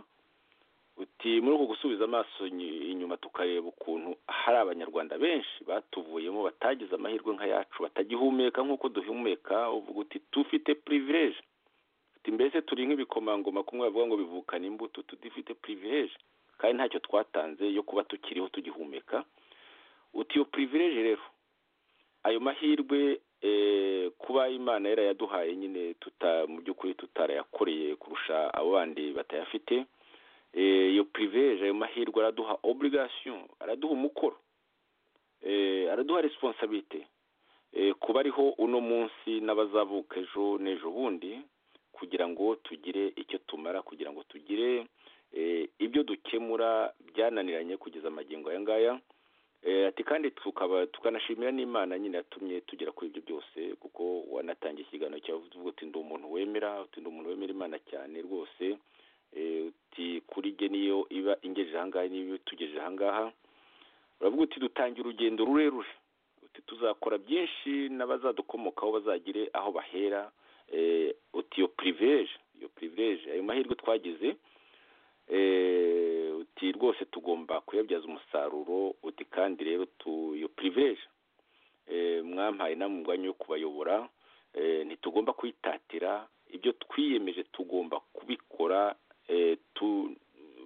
uti muri uku gusubiza amaso inyu- inyuma tukareba ukuntu hari abanyarwanda benshi batuvuyemo batagize amahirwe nk'ayacu batagihumeka nk'uko duhumeka uvuga uti tufite pirivileje uti mbese turi nk'ibikomangoma kumwe bavuga ngo bivukana imbuto tudifite pirivileje kandi ntacyo twatanze yo kuba tukiriho tugihumeka uti iyo pirivileje rero ayo mahirwe eh, kuba imana yarayaduhaye nyine tuta mu by'ukuri tutarayakoreye kurusha abo bandi batayafite eh, iyo privilege ayo mahirwe araduha obligation araduha umukoro eh, araduha responsabilite eh, kuba ariho uno munsi n'abazavuka ejo n'ejo bundi kugira ngo tugire icyo tumara kugira ngo tugire eh, ibyo dukemura byananiranye kugeza amagingo aya ngaya eh, ati kandi tukaba tukanashimira n'imana nyine yatumye tugera kuri ibyo byose kuko wanatangiye ikiganiro cyawe uvuga uti ndi umuntu wemera uti ndi umuntu wemera imana cyane rwose Eh, uti kuri ge niyo iba ingejeje ahangaha niyo itugejeje ahangaha uravuga uti dutangira urugendo rurerure uti tuzakora byinshi n'abazadukomokaho bazagire aho bahera Eh, uti iyo piriveje iyo piriveje ayo mahirwe twagize Eh, uti rwose tugomba kuyabyaza umusaruro uti kandi rero tu iyo piriveje mwampaye namwe umwanya wo kubayobora eh, ntitugomba kwitatira ibyo twiyemeje tugomba kubikora eh, tu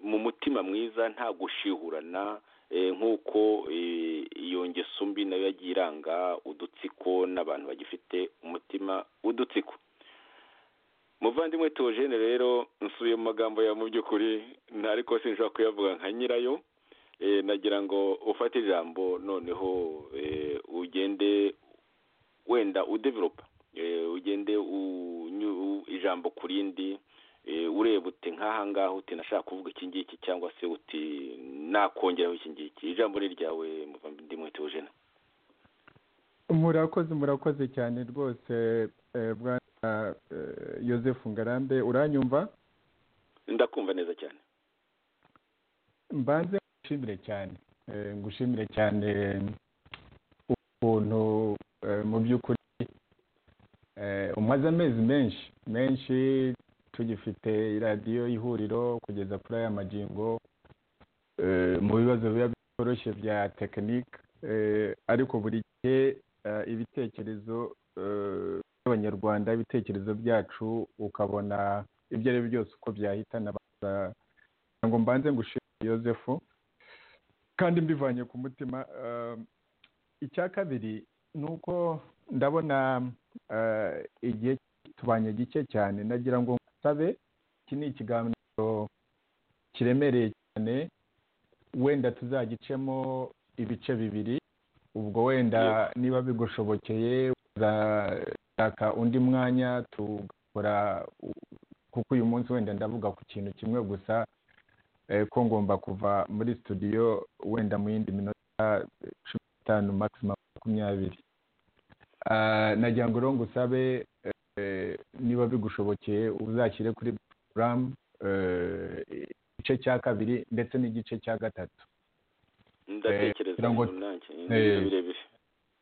mu mutima mwiza nta gushihurana eh, nk'uko eh, iyo ngeso mbi nayo yagiye iranga udutsiko n'abantu bagifite umutima w'udutsiko muvandimwe Theogene rero nsubiye mu magambo yawe mu by'ukuri nta ariko sinshobora kuyavuga nka nyirayo Eh, nagira ngo ufate ijambo noneho eh, ugende wenda udevelopa Eh, ugende unyu- u- ijambo ku rindi eh, ureba uti nk'aha ngaha uti nashaka kuvuga iki ngiki cyangwa se uti nakongeraho iki ngiki ijambo ni ryawe muvandimwe Theogene murakoze murakoze cyane rwose eh, bwana eh, Yozefu ngarambe uranyumva ndakumva neza cyane mbanze ngushimire cyane Eh, ngushimire cyane ukuntu eh, mu by'ukuri eh, umaze amezi menshi menshi tugifite radiyo ihuriro kugeza kuri aya magingo eh, mu bibazo biba bitoroshye bya tekinike eh, ariko buri gihe eh, ibitekerezo eh, by'abanyarwanda ibitekerezo byacu ukabona ibyo ari byo byose uko byahitana baza ngo mbanze ngushimire yosefu kandi mbivanye ku mutima eh, icya kabiri ni uko ndabona eh, igihe tubanye gike cyane nagira ngo ngusabe iki ni ikiganiro kiremereye cyane wenda tuzagicemo ibice bibiri ubwo wenda niba bigushobokeye uzashaka undi mwanya tugakora u- kuko uyu munsi wenda ndavuga ku kintu kimwe gusa eh, ko ngomba kuva muri studio wenda mu yindi minota eh, cumi n'itanu maximum makumyabiri Ah, nagira ngo rero ngusabe eh, niba bigushobokeye uzashyire kuri programu eh, igice cya kabiri ndetse n'igice cya gatatu ndatekereza kugira ngo- ibintu nanjye ni eh, birebire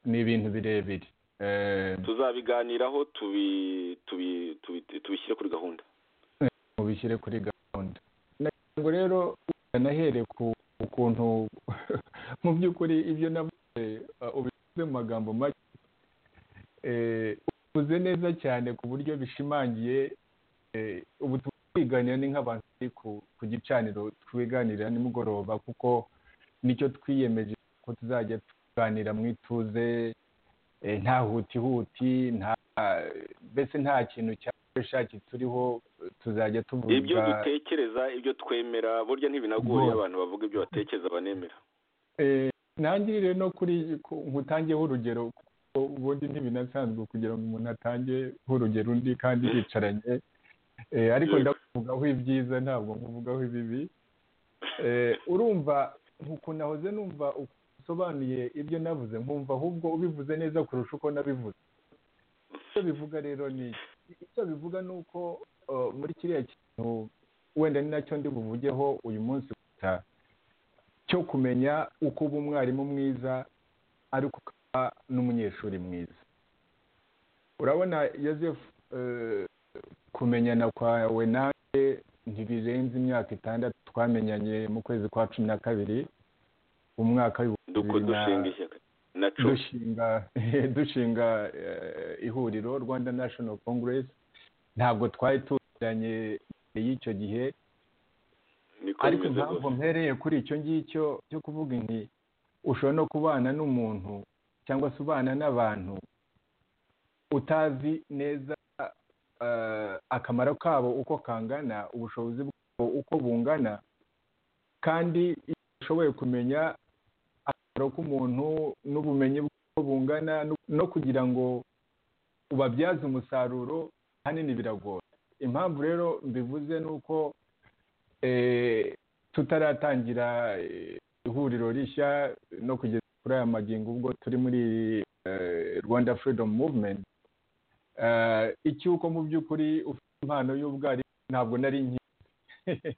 ni ibintu birebire Eh, tuzabiganiraho tubi- tubi- tubi- tubishyire kuri gahunda mubishyire kuri gahunda nagira ngo rero nahere ku ukuntu mu by'ukuri ibyo navuze uh, ubivuze mu magambo make Eh, ubivuze neza cyane ku buryo bishimangiye eh, ubu turi kwiganira ni nk'abantu bari ku- ku gicaniro twiganirira nimugoroba kuko nicyo twiyemeje ko tuzajya tuganira mu ituze eh, nta hutihuti nta mbese nta kintu cyashaki turiho eh, tuzajya tuvuga ibyo dutekereza ibyo twemera burya ntibinagoye Ngo- abantu bavuga ibyo batekereza banemera Eh, ntangirire no kuri ku- nkutangeho urugero kuko ubundi ntibinasanzwe kugira ngo umuntu atangeho urugero undi kandi bicaranye Eh, ariko Yego. ndakuvugaho ibyiza ntabwo nkuvugaho ibibi Eh, urumva ukuntu nahoze numva ukuntu usobanuye ibyo navuze nkumva ahubwo ubivuze neza kurusha uko nabivuze icyo bivuga rero ni iki? icyo bivuga ni uko eh, muri kiriya kintu wenda ni nacyo ndi buvugeho uyu munsi gusa cyo kumenya uko uba umwarimu mwiza ariko ukaba n'umunyeshuri mwiza urabona yosefu eh, kumenyana kwawe nanjye ntibirenze imyaka itandatu twamenyanye mu kwezi kwa cumi na kabiri umwaka w'ibihumbi duko bibiri na- dushinga ishyaka na co dushinga dushinga eh, ihuriro rwanda national congress ntabwo twari tuziranye mbere y'icyo gihe niko ariko bimeze impamvu rwose mpereye kuri icyo ngicyo cyo kuvuga inti ushobora no kubana n'umuntu cyangwa se ubana n'abantu utazi neza eh, akamaro kabo uko kangana ubushobozi bwabo uko bungana kandi iyo ushoboye kumenya akamaro k'umuntu n'ubumenyi bwe uko bungana no- no kugira ngo ubabyaze umusaruro ahanini biragoye impamvu rero mbivuze ni uko eh, tutaratangira eh, ihuriro rishya no kugeza kuri aya magingo ubwo turi muri eh, rwanda freedom movement Eh, icyuko mu by'ukuri ufite impano y'ubwarimu ntabwo nari nkizi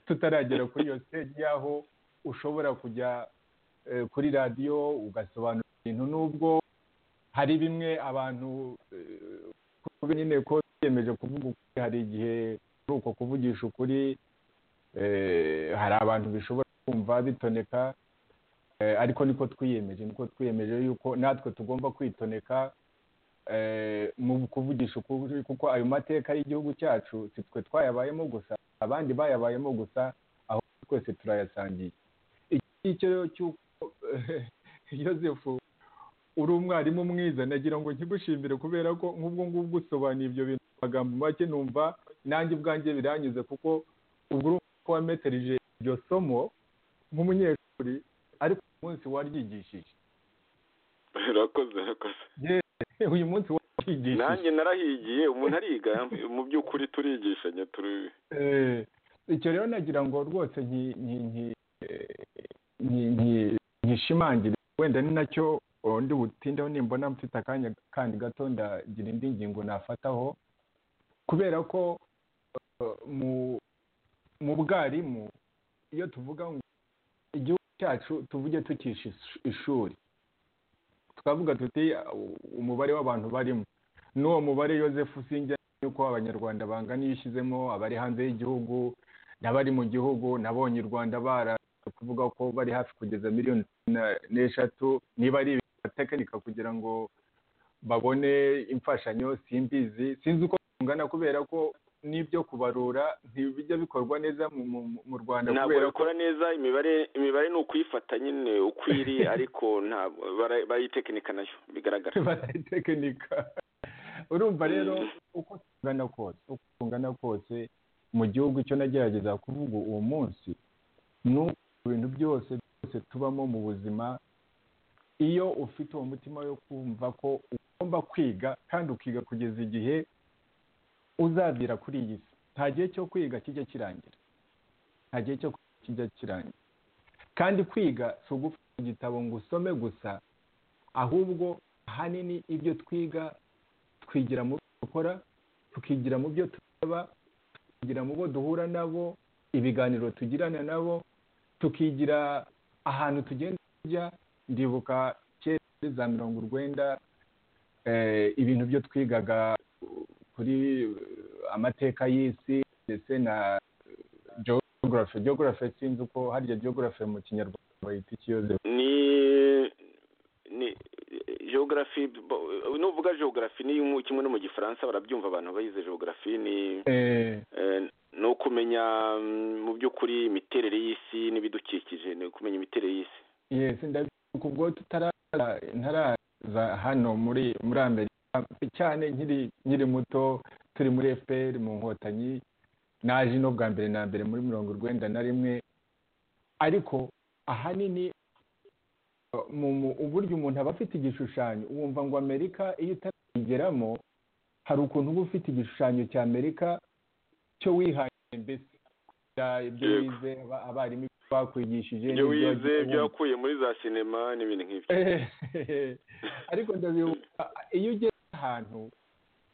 tutaragera kuri iyo stage y'aho ushobora kujya eh, kuri radiyo ugasobanura ibintu n'ubwo hari bimwe abantu eh, kuko nyine ko twiyemeje kuvuga ukuri hari igihe kuri uko kuvugisha ukuri eh, hari abantu bishobora kumva bitoneka eh, ariko niko twiyemeje niko twiyemeje yuko natwe tugomba kwitoneka eh, mu kuvugisha ukuri kuko ayo mateka y'igihugu cyacu si twe twayabayemo gusa abandi bayabayemo gusa aho twese turayasangiye iki ngicyo rero cy'uko yosefu uri umwarimu mwiza nagira ngo nkigushimire kubera ko nk'ubwo ngubwo usobanuye ibyo bintu magambo make numva nanjye ubwanjye biranyuze kuko ubwo urumva ko wameterije iryo somo nk'umunyeshuri ariko uyu munsi waryigishije urakoze urakoze Eh, uyu munsi waryigishije nanjye narahigiye umuntu ariga mu by'ukuri turigishanya turi Eh, icyo rero nagira ngo rwose nki- nki- nki- eh, nki- nki- nkishimangire wenda ni nacyo oh, ndi butindeho nimbona mfite akanya kandi gato ndagira indi ngingo nafataho kubera ko eh, mu mu bwarimu iyo tuvuga ngo igihugu cyacu tuvuge tukisha ish- ishuri tukavuga tuti "Ah, u- umubare w'abantu barimo n'uwo mubare Joseph Sinjya yuko abanyarwanda bangana iyo ushyizemo abari hanze y'igihugu n'abari mu gihugu nabonye u rwanda bara kuvuga ko bari hafi kugeza miliyoni cumi na- n'eshatu niba ari tekinika kugira ngo babone imfashanyo simbizi sinzi uko bingana kubera ko n'ibyo kubarura ntibijya bikorwa neza mu- mu- mu rwanda ntabwo kubera ko bakora neza imibare imibare ni ukuyifata nyine uko iri ariko ntabwo bara- barayitekinika nayo bigaragara barayitekinika urumva rero Mm. uko tungana kose uko tungana kose mu gihugu icyo nagerageza kuvuga uwo munsi ni uko ibintu byose byose tubamo mu buzima iyo ufite uwo mutima wo kumva ko ugomba kwiga kandi ukiga kugeza igihe uzavira kuri iyi si nta gihe cyo kwiga kijya kirangira nta gihe cyo kwiga kijya kirangira kandi kwiga si ugufata igitabo ngo usome gusa ahubwo ahanini ibyo twiga twigira mu byo dukora tukigira mu byo tureba tukigira mu bo duhura nabo ibiganiro tugirana nabo tukigira ahantu tugenda tujya ndibuka kera muri za mirongo urwenda eh, ibintu byo twigaga kuri eh, amateka y'isi ndetse na geography geography sinzi uko harya geography mu kinyarwanda bayita iki Yozefu? ni ni geography bo- nuvuga geography ni mu- kimwe no mu gifaransa barabyumva abantu bayize geography ni Eh, eh, ni ukumenya mm, mu by'ukuri imiterere y'isi n'ibidukikije ni ukumenya imiterere y'isi yes ndabibuka ubwo tutaraza ntaraza hano muri muri amerika cyane nkiri nkiri muto turi muri fpr mu nkotanyi naje no bwa mbere na mbere muri mirongo urwenda na rimwe ariko ahanini uh, mu mu- uburyo umuntu aba afite igishushanyo wumva ngo amerika iyo utarayigeramo hari ukuntu uba ufite igishushanyo cya amerika cyo wihaye mbese bya- ibyo Yego. wize aba- abarimu ibyo bakwigishije ibyo n'ibyo wize wagiye ibyo wumva. wakuye muri za sinema n'ibintu nk'ibyo Eh, ariko ndabibuka iyo ugeze ahantu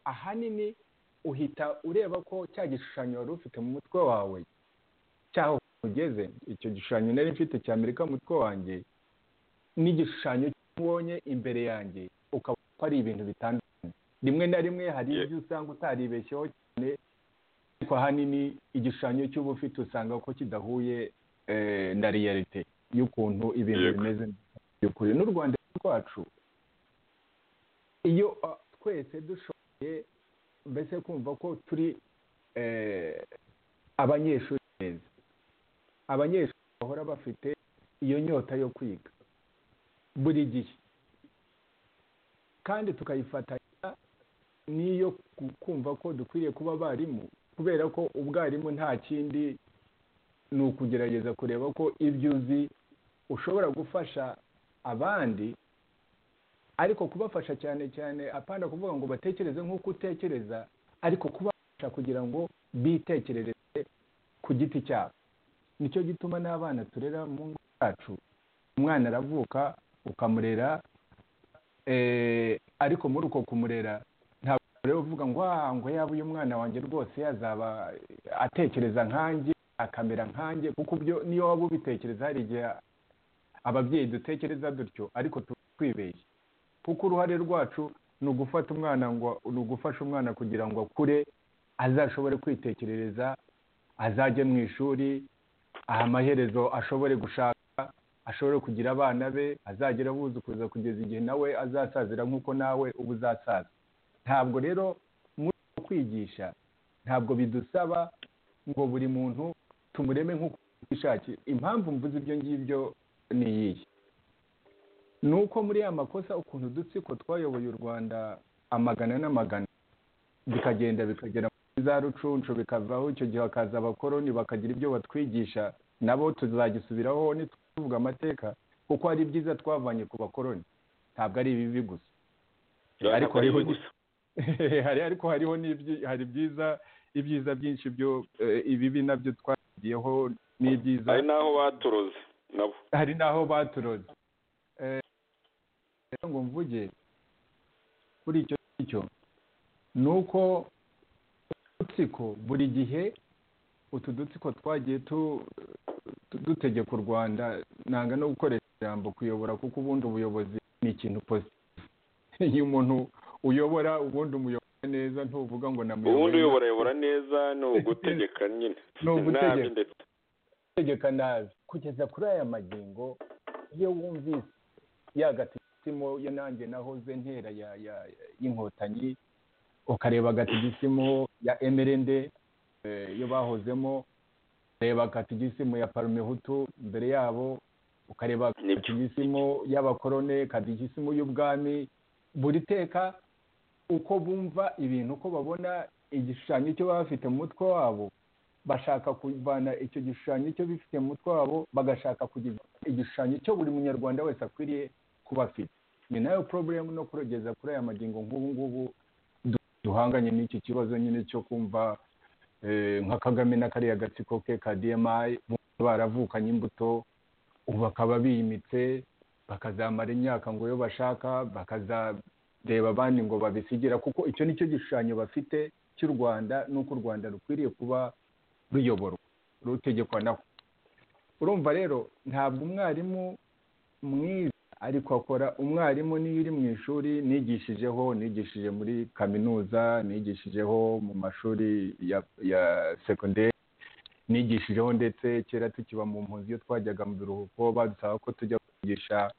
ahanini uhita ureba ko cya gishushanyo wari ufite mu mutwe wawe cyaho ugeze icyo gishushanyo nari mfite cya amerika mu mutwe wanjye n'igishushanyo cy'ubonye imbere yanjye ukabona ko ari ibintu bitandukanye rimwe na rimwe hari Yeah. ibyo usanga utaribeshyeho cyane ariko ahanini igishushanyo cy'uba ufite usanga ko kidahuye eh, na realite y'ukuntu ibintu Yego. bimeze by'ukuri n'u rwanda rwacu iyo ah, twese dushoboye mbese kumva ko turi eh, abanyeshuri beza abanyeshuri bahora bafite iyo nyota yo kwiga buri gihe kandi tukayifatanya n'iyo ku- kumva ko dukwiriye kuba abarimu kubera ko ubwarimu nta kindi ni ukugerageza kureba ko ibyo uzi ushobora gufasha abandi ariko kubafasha cyane cyane apana kuvuga ngo batekereze nk'uko utekereza ariko kubafasha kugira ngo bitekerereze ku giti cyabo nicyo gituma n'abana turera mu ngo zacu umwana aravuka ukamurera eh, ariko muri uko kumurera ntabwo rero uvuga ngo "Ah, ngo yaba uyu mwana wanjye rwose yazaba atekereza nkanjye akamera nkanjye kuko ibyo niyo waba ubitekereza hari igihe ababyeyi dutekereza dutyo ariko tuba twibeshye kuko uruhare rwacu ni ugufata umwana ngo ni ugufasha umwana kugira ngo akure azashobore kwitekerereza azajye mu ishuri aha amaherezo ashobore gushaka ashobore kugira abana be azagera abuzukuza kugeza igihe nawe azasazira nk'uko nawe uba uzasaza ntabwo rero muri uko kwigisha ntabwo bidusaba ngo buri muntu tumureme nk'uko yishakiye impamvu mvuze ibyo ngibyo ni iyihe ni uko muri ya makosa ukuntu udutsiko twayoboye u rwanda amagana n'amagana bikagenda bikagera muri za rucuncu bikavaho icyo gihe hakaza abakoroni bakagira ibyo batwigisha nabo tuzagisubiraho ntituvuga amateka kuko hari ibyiza twavanye ku bakoroni ntabwo ari ibibi gusa ariko hariho gusa hari ariko hariho n'ibyi hari ibyiza ibyiza byinshi byo eh, ibibi nabyo twagiyeho n'ibyiza hari n'aho baturoze nabo hari n'aho baturoze Eh, rero ngo mvuge kuri icyo cyo ni uko udutsiko buri gihe utu dutsiko twagiye tu- tu- dutegeka u rwanda nanga no gukoresha ijambo kuyobora kuko ubundi ubuyobozi ni ikintu positive iyo umuntu uyobora ubundi umuyobora neza ntuvuga ngo namuyobora ubundi uyobora ayobora neza ni ugutegeka nyine Ni ugutegeka. nabi ndetse gutegeka nabi kugeza kuri aya magingo iyo wumvise yagatigisimu yo nanjye nahoze ntera ya ya- y'inkotanyi ukareba agatigisimu ya emerende eh, yo bahozemo ukareba agatigisimu ya parumehutu mbere yabo ukareba Nibyo. agatigisimu y'abakorone akadigisimu y'ubwami buri teka uko bumva ibintu uko babona igishushanyo cyo baba bafite mu mutwe wabo bashaka kuvana icyo gishushanyo cyo bifite mu mutwe wabo bagashaka kugira igishushanyo cyo buri munyarwanda wese akwiriye kuba afite ni nayo porobulemu no kurogeza kuri aya magingo nk'ubu ngubu du- duhanganye n'iki kibazo nyine cyo kumva eh, nka kagame na kariya gatsiko ke ka dmi bumva baravukanye imbuto ubu bakaba biyimitse bakazamara imyaka ngo yo bashaka bakazareba abandi ngo babisigira kuko icyo ni cyo gishushanyo bafite cy'u rwanda n'uko u rwanda rukwiriye kuba ruyoborwa rutegekwa naho urumva rero ntabwo umwarimu mwiza ariko akora umwarimu niyo uri mu ishuri nigishijeho nigishije muri kaminuza nigishijeho mu mashuri ya ya segonderi nigishijeho ndetse kera tukiba mu mpunzi iyo twajyaga mu biruhuko badusaba ko tujya kwigisha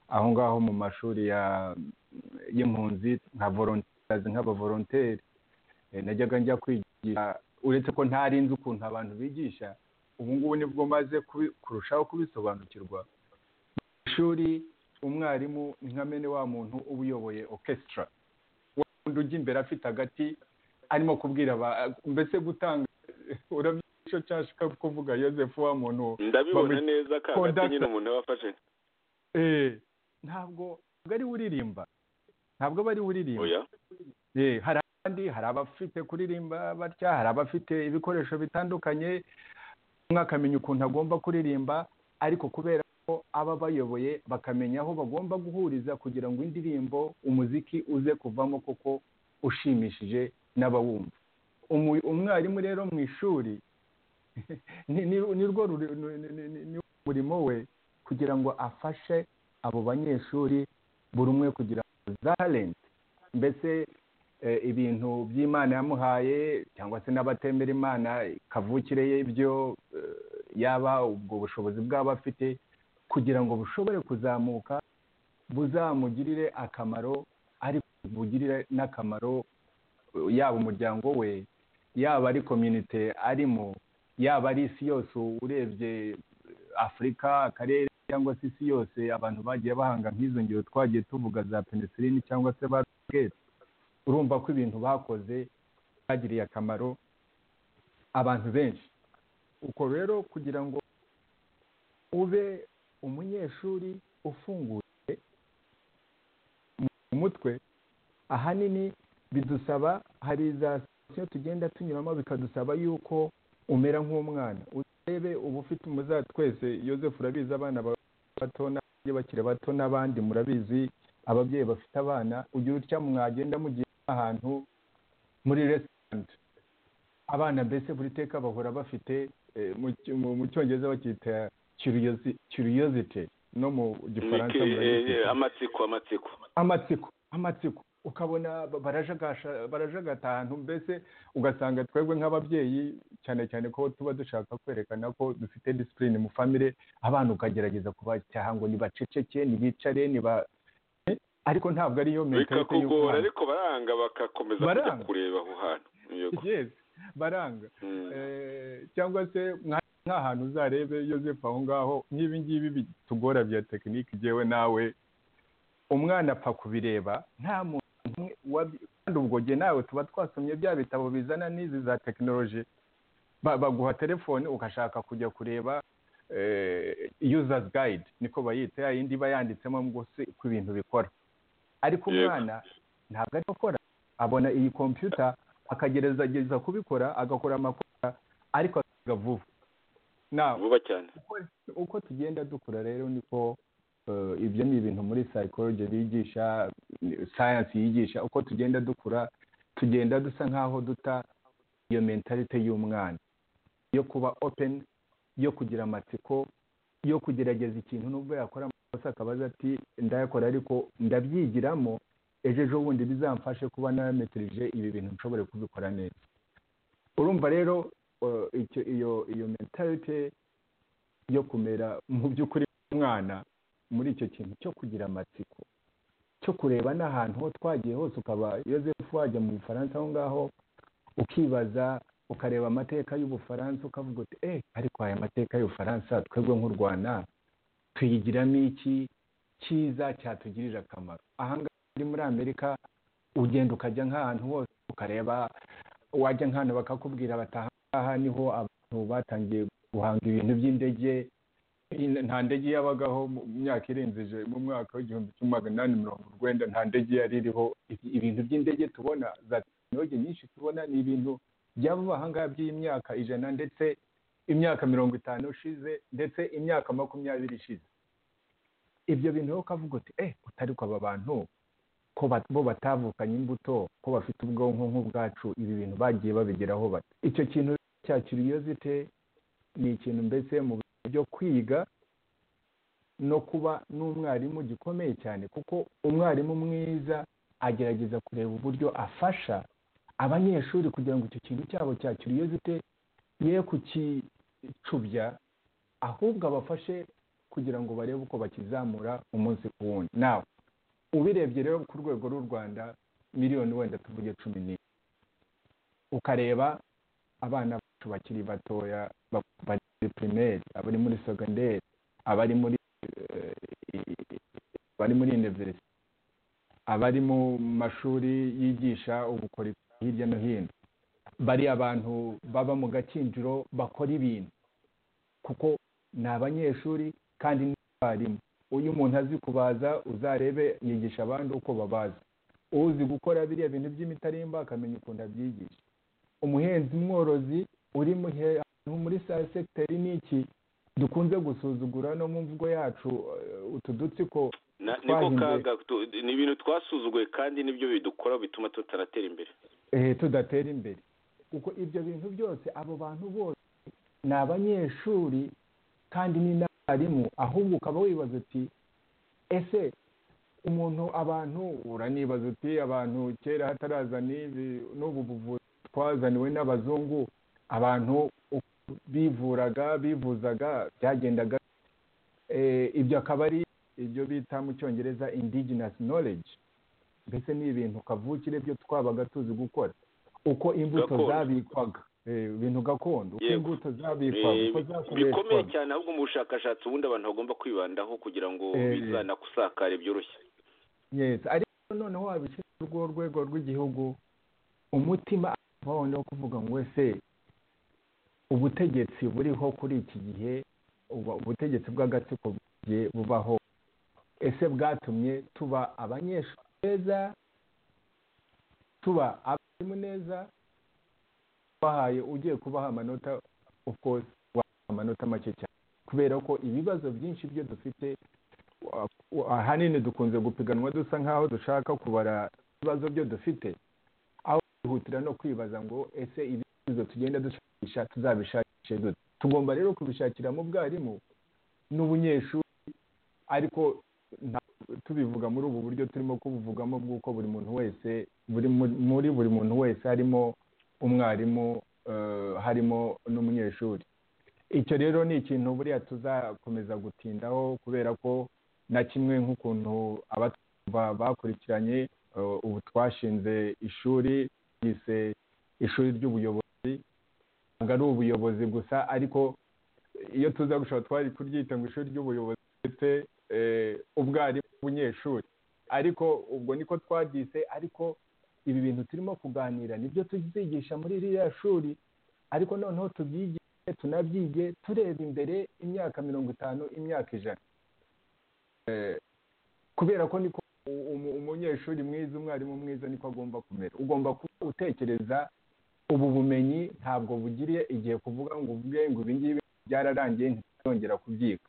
aho ngaho mu mashuri ya y'impunzi nka volontazi nk'abavolonteri Eh, najyaga njya kwigisha uretse ko ntari nzi ukuntu abantu bigisha ubu ngubu nibwo maze kubi- kurushaho kubisobanukirwa ishuri umwarimu ni nka mene wa muntu uba uyoboye orchestra wa wundi ujya imbere afite agati arimo kubwira aba mbese gutanga uramya icyo cyashaka kuvuga yosefu wa muntu ndabibona Bamu- neza ka hagati Conductor. nyine umuntu aba afashe Eh, ntabwo ntabwo ari we uririmba ntabwo aba ari we uririmba oya Eh, hari abandi hari abafite kuririmba batya hari abafite ibikoresho bitandukanye umwe akamenya ukuntu agomba kuririmba ariko kubera ko aba bayoboye bakamenya aho bagomba guhuriza kugira ngo indirimbo umuziki uze kuvamo koko ushimishije n'abawumva Umu- umwarimu rero mu ishuri ni ni- ni rwo ruri- ni- ni- ni- ni- niwo murimo we kugira ngo afashe abo banyeshuri buri umwe kugira ngo talent mbese eh, ibintu by'imana yamuhaye cyangwa se n'abatemera imana kavukire y'ibyo eh, yaba ubwo bushobozi bwaba afite kugira ngo bushobore kuzamuka buzamugirire akamaro ariko bugirire n'akamaro eh, yaba umuryango we yaba ari komyunite arimo yaba ari isi yose urebye eh, afurika akarere cyangwa se isi yose abantu bagiye bahanga nk'izo ngero twagiye tuvuga za penicillin cyangwa se ba Gates urumva ko ibintu bakoze byagiriye akamaro abantu benshi uko rero kugira ngo ube umunyeshuri ufunguye mu mutwe ahanini bidusaba hari za sitasiyo tugenda tunyuramo bikadusaba yuko umera nk'umwana urebe uba ufite umuza twese yosefu urabizi abana ba- bato n'abandi bakiri bato n'abandi murabizi ababyeyi bafite abana ugira utya mwagenda mugiye ahantu muri resitorenti abana mbese buri teka bahora bafite eh, mu cy- mu- mu cyongereza bakita kiriyozite no mu gifaransa Niki- murabizi eh, amatsiko amatsiko amatsiko amatsiko ukabona ba- barajagasha- barajagata ahantu mbese ugasanga twebwe nk'ababyeyi cyane cyane ko tuba dushaka kwerekana ko dufite disipurine mu famire abana ukagerageza kubacyaha ngo ntibaceceke ntibicare niba Eh, ariko ntabwo ari yo mentalite bikakugora ariko baranga bagakomeza kujya Baranga. kureba aho hantu Yego. yes baranga Mm. Eh, cyangwa se mwa- nk'ahantu uzarebe yosefu aho ngaho nk'ibi ngibi bitugora bya tekinike jyewe nawe umwana apfa kubireba nta muntu n'umwe wabi- kandi ubwo jye nawe tuba twasomye bya bitabo bizana n'izi za tekinoloji Ba- baguha telefone ugashaka kujya kureba yuzazi gayidi niko bayita ya yindi iba yanditsemo ngo se uko ibintu bikora ariko Yego. umwana ntabwo ari gukora abona iyi kompiyuta akagerageza kubikora agakora amakosa ariko akiga vuba na vuba cyane uko- uko tugenda dukura rero niko eh, ibyo ni ibintu muri psychology bigisha science yigisha uko tugenda dukura tugenda dusa nkaho duta iyo mentalite y'umwana yo kuba open yo kugira amatsiko yo kugerageza ikintu nubwo yakora amakosa akabaza ati ndayakora ariko ndabyigiramo ejo ejo bundi bizamfashe kuba narametirije ibi bintu nshobore kubikora neza urumva rero eh, icyo- iyo iyo mentalite yo kumera mu by'ukuri umwana muri icyo kintu cyo kugira amatsiko cyo kureba n'ahantu ho twagiye hose ukaba yosefu wajya mu bufaransa aho ngaho ukibaza ukareba amateka y'ubufaransa ukavuga uti eh ariko aya mateka y'ubufaransa twebwe nk'u rwanda tuyigiramo iki cyiza cyatugirira akamaro ahangaha muri muri amerika ugenda ukajya nk'ahantu hose ukareba wajya nk'ahantu bakakubwira bati ahangaha niho abantu batangiye guhanga ibintu by'indege in- nta ndege yabagaho mu myaka irenze ije- mu mwaka w'igihumbi kimwe magana inani mirongo urwenda nta ndege yari iriho Ibi- ibintu by'indege tubona za tekinoloji nyinshi tubona ni ibintu by'abo bahangaha by'iyi myaka ijana ndetse imyaka mirongo itanu ishize ndetse imyaka makumyabiri ishize ibyo bintu rero ukavuga uti eh utari ko aba bantu ko ba- bo batavukanye imbuto ko bafite ubwonko nk'ubwacu ibi bintu bagiye babigeraho bate icyo kintu cya curiosity ni ikintu mbese mu bintu byo kwiga no kuba n'umwarimu gikomeye cyane kuko umwarimu mwiza agerageza kureba uburyo afasha abanyeshuri kugira ngo icyo kintu cyabo cya curiosity ye kukicubya ahubwo abafashe kugira ngo barebe uko bakizamura umunsi ku wundi nawe ubirebye rero ku rwego rw'u rwanda miliyoni wenda tuvuge cumi n'imwe ukareba abana bacu bakiri batoya ba- bari muri pirimeri abari muri segonderi abari muri eh, abari muri univerisite abari mu mashuri yigisha ubukorikori hirya no hino bari abantu baba mu gakinjiro bakora ibintu kuko ni abanyeshuri kandi ni abarimu uyu umuntu azi kubaza uzarebe yigisha abandi uko babaza uzi gukora biriya bintu by'imitarimba akamenya ukuntu abyigisha umuhinzi mworozi uri mu he- ahantu muri sa segiteri ni iki dukunze gusuzugura no mu mvugo yacu eh, utu dutsiko Na- niko twahinduye. kaga tu- ni ibintu twasuzuguye kandi nibyo bidukora bituma tutaratera imbere eh, tudatera imbere kuko ibyo bintu byose abo bantu bose ni abanyeshuri kandi ni n'abarimu ahubwo ukaba wibaza uti ese umuntu abantu uranibaza uti abantu kera hataraza n'ibi n'ubu buvuzi twazaniwe n'abazungu abantu uko bivuraga bivuzaga byagendaga eh, ibyo akaba ari ibyo bita mu cyongereza indigenous knowledge mbese ni ibintu kavukire byo twabaga tuzi gukora uko imbuto Gakondo. zabikwaga Eh, ibintu gakondo uko Yego. imbuto zabikwaga uko Eh, bikomeye zakoreshwaga cyane ahubwo mu bushakashatsi ubundi abantu bagomba kwibandaho kugira ngo Eh. bizanakusakare byoroshye Yes, ariko noneho wabishyira ku rwo rwego rw'igihugu umutima avaho no kuvuga ngo ese ubutegetsi buriho kuri iki gihe ubu- ubutegetsi bw'agatsiko bugiye bubaho ese bwatumye tuba abanyeshuri neza tuba abarimu neza bahaye ugiye kubaha amanota of course wabaha amanota make cyane kubera ko ibibazo byinshi byo dufite wa- wa- ahanini dukunze gupiganwa dusa nk'aho dushaka kubara ibibazo byo dufite aho kwihutira no kwibaza ngo ese ibisubizo tugenda dushakisha tuzabishakishe dute tugomba rero kubishakira mu bwarimu n'ubunyeshuri ariko nta- tubivuga muri ubu buryo turimo kubuvugamo bw'uko buri muntu wese buri mu- muri buri muntu wese harimo umwarimu eh, harimo n'umunyeshuri icyo rero ni ikintu buriya tuzakomeza gutindaho kubera ko na kimwe nk'ukuntu abatwumva bakurikiranye eh, ubu twashinze ishuri ryise ishuri ry'ubuyobozi ntabwo ari ubuyobozi gusa ariko iyo tuza gushobora twari kuryita ngo ishuri ry'ubuyobozi ndetse eh, ubwarimu bw'umunyeshuri ariko ubwo niko twaryise ariko ibi bintu turimo kuganira nibyo tuzigisha muri ririya shuri ariko noneho tubyigire tunabyige tureba imbere imyaka mirongo itanu imyaka ijana Eh, kubera ko niko u- umu- umunyeshuri mwiza umwarimu mwiza niko agomba kumera ugomba kuba utekereza ubu bumenyi ntabwo bugiriye igihe kuvuga ngo uvuge ngo ibi ngibi byararangiye ntituzongera kubyiga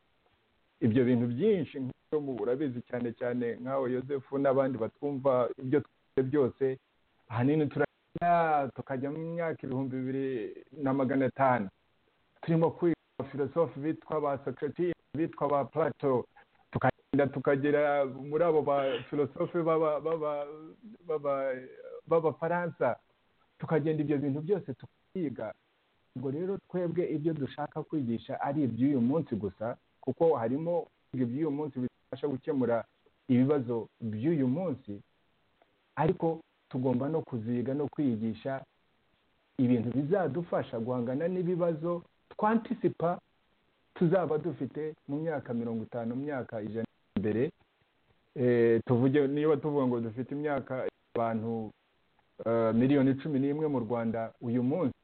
ibyo bintu byinshi nk'ibyo mu urabizi cyane cyane nkawe yosefu n'abandi batwumva ibyo twize byose ahanini turajya tukajya mu myaka ibihumbi bibiri na magana atanu turimo kwiga abafilosofi bitwa ba socrates bitwa ba plato tukagenda tukagera muri abo bafilosofe b'aba- b'aba- b'aba- b'abafaransa tukagenda ibyo bintu byose tukabyiga ubwo rero twebwe ibyo dushaka kwigisha ari iby'uyu munsi gusa kuko harimo kwiga iby'uyu munsi bifasha gukemura ibibazo by'uyu munsi ariko tugomba no kuziga no kwigisha ibintu bizadufasha guhangana n'ibibazo twantisipa tuzaba dufite mu myaka mirongo itanu mu myaka ijana imbere Eh, tuvuge niba tuvuga ngo dufite imyaka abantu eh, miliyoni cumi n'imwe mu rwanda uyu munsi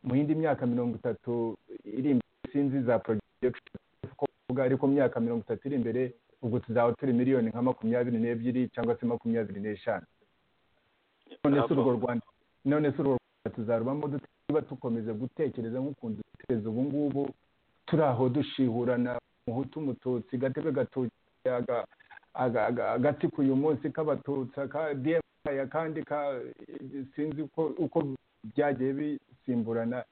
mu yindi myaka mirongo itatu iri imbere sinzi za projection ko uvuga ariko mu myaka mirongo itatu iri imbere ubwo tuzaba turi miliyoni nka makumyabiri n'ebyiri cyangwa se makumyabiri n'eshanu none se urwo rwanda none se urwo rwanda tuzarubamo dute niba dukomeza gutekereza nk'ukuntu dutekereza ubu ngubu turi aho dushihurana umuhutu umututsi gatebe gatuki aga- aga- aga- agati k'uyu munsi k'abatutsi aka dm akandi ka sinzi uko- uko byagiye bisimburana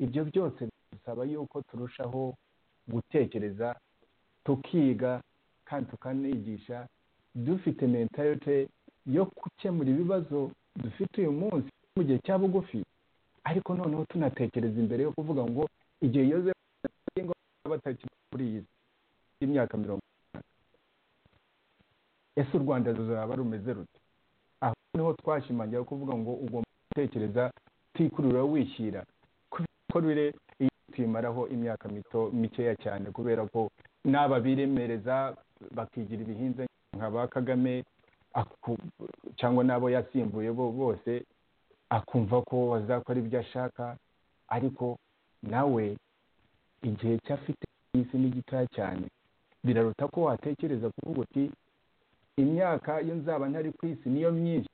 ibyo byose bisaba yuko turushaho gutekereza tukiga kandi tukanigisha dufite mentalite yo gukemura ibibazo dufite uyu munsi mu gihe cya bugufi ariko noneho tunatekereza imbere yo kuvuga ngo igihe yoze batakiri kuri iyi si y'imyaka mirongo itanu ese u rwanda ruzaba rumeze rute aho niho twashimangira kuvuga ngo ugomba gutekereza utikurura wishyira kuko rure iyo tuyimaraho imyaka mito mikeya cyane kubera ko n'aba biremereza bakigira ibihinze nka ba kagame aku- cyangwa n'abo yasimbuye bo bose akumva ko azakora ibyo ashaka ariko nawe igihe cy'afite isi ni gitoya cyane biraruta ko watekereza kuvuga uti imyaka iyo nzaba ntari ku isi niyo myinshi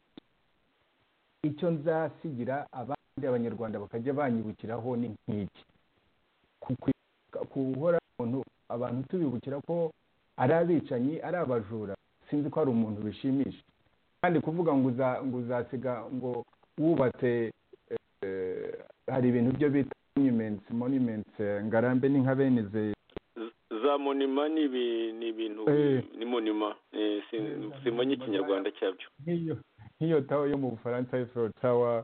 icyo nzasigira abandi abanyarwanda bakajya banyibukiraho ni nk'iki Ku- ku- guhora umuntu abantu tubibukira ko ari abicanyi ari abajura sinzi ko hari umuntu bishimisha kandi kuvuga ngo uza- ngo uzasiga ngo wubatse eh, hari ibintu byo bita monuments monuments eh, ngarambe ni nka bene izi Z- za monima ni ibi- ni ibintu Eh. ni monima Eh, sin- simenya ikinyarwanda cyabyo nk'iyo nk'iyo tawa yo mu bufaransa y'ifuro tawa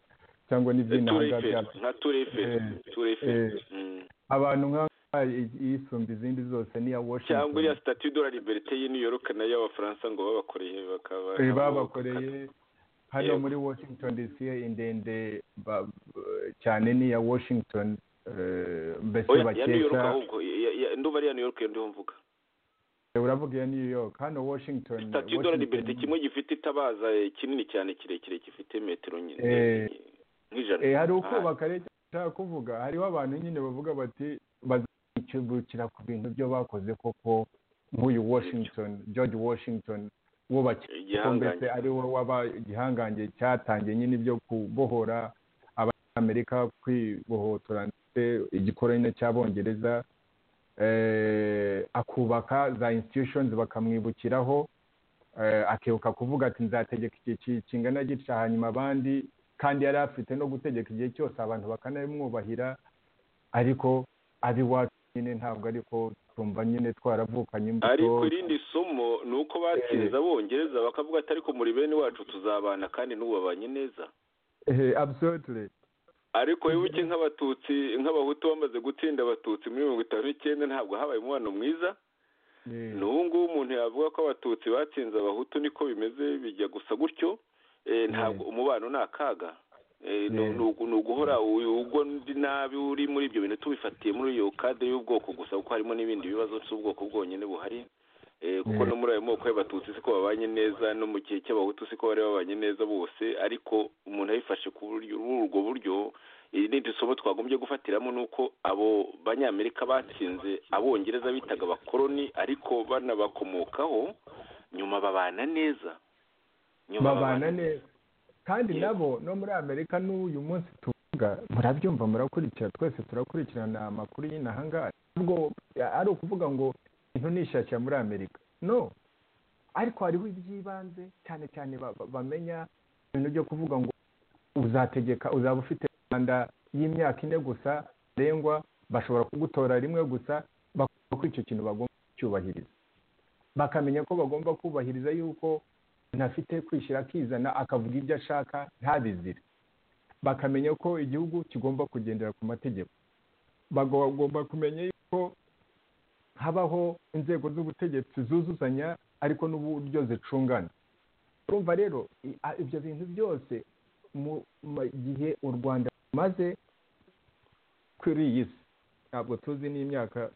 cyangwa n'iby'intanga tureferi bya- nka tureferi Eh. tureferi Eh. abantu nk'aha yisumba izindi zose n'iya cyangwa washington iriya sitati de la liberite y'i new york nayo y'abafaransa ngo babakoreye bakaba Eh, babakoreye hano Yego. muri washington dc indende ba- cyane n'iya washington eh, mbese oya ya new york bakeka ahubwo ya- ya- ndumva ari iya new york iyo ndiho mvuga uravuga iya new york hano washington sitati de la Washington- liberite kimwe gifite itabaza eh, kinini cyane kirekire gifite metero nyine Eh. nk'ijana Eh, hari Ah, ukubaka rero nshaka kuvuga hariho abantu nyine bavuga bati bazikibukira ku bintu byo bakoze koko nk'uyu washington george washington wubakiye kuko mbese igihangange ari we waba igihangange cyatangiye nyine ibyo kubohora abanyamerika kwibohotora ndetse igikoroni cy'abongereza eh, akubaka za institutions bakamwibukiraho eh, akibuka kuvuga ati nzategeka igihe ki- kingana gitya hanyuma abandi kandi yari afite no gutegeka igihe cyose abantu bakanabimwubahira ariko ab'iwacu nyine ntabwo ariko tumva nyine twaravukanye imbuto ariko irindi somo ni uko bakiriza abongereza bakavuga ati ariko muri bene wacu tuzabana kandi n'ubabanye neza Eh, absolutely ariko wibuke nk'abatutsi nk'abahutu bamaze gutsinda abatutsi muri mirongo itanu n'icyenda ntabwo habaye umubano mwiza Eh, n'ubu ngubu umuntu yavuga ko abatutsi batsinze abahutu niko bimeze bijya gusa gutyo Eh, ntabwo umubano ni akaga Eh, ni Yeah. ni ugu- ni uguhora uyu ubwo ndi nabi uri muri ibyo bintu tubifatiye muri iyo kadere y'ubwoko gusa kuko harimo n'ibindi bibazo by'ubwoko bwonyine buhari Eh, kuko no muri ayo moko y'abatutsi siko babanye neza no mu gihe cy'abahutu siko bari babanye neza bose ariko umuntu abifashe ku buryo ubwo buryo irindi somo twagombye gufatiramo ni uko abo banyamerika batsinze abongereza bitaga abakoloni ariko banabakomokaho nyuma babana neza nyuma babana neza kandi Yego. nabo no muri amerika n'uyu munsi tuvuga murabyumva murakurikira twese turakurikirana amakuru y'inaha ngaha ntabwo ari ukuvuga ngo intu nishakira muri amerika no ariko hariho iby'ibanze cyane cyane ba- ba- bamenya ibintu byo kuvuga ngo uzategeka uzaba ufite rwanda y'imyaka ine gusa ndengwa bashobora kugutora rimwe gusa bakubwira ko icyo kintu bagomba kucyubahiriza bakamenya ko bagomba kubahiriza yuko ntafite kwishyira akizana akavuga ibyo ashaka ntabizire bakamenya ko igihugu kigomba kugendera ku mategeko bagomba kumenya yuko habaho inzego z'ubutegetsi zuzuzanya ariko n'uburyo zicungana urumva rero i- a- ibyo bintu byose mu ma- gihe u rwanda rumaze kuri iyi si ntabwo tuzi n'imyaka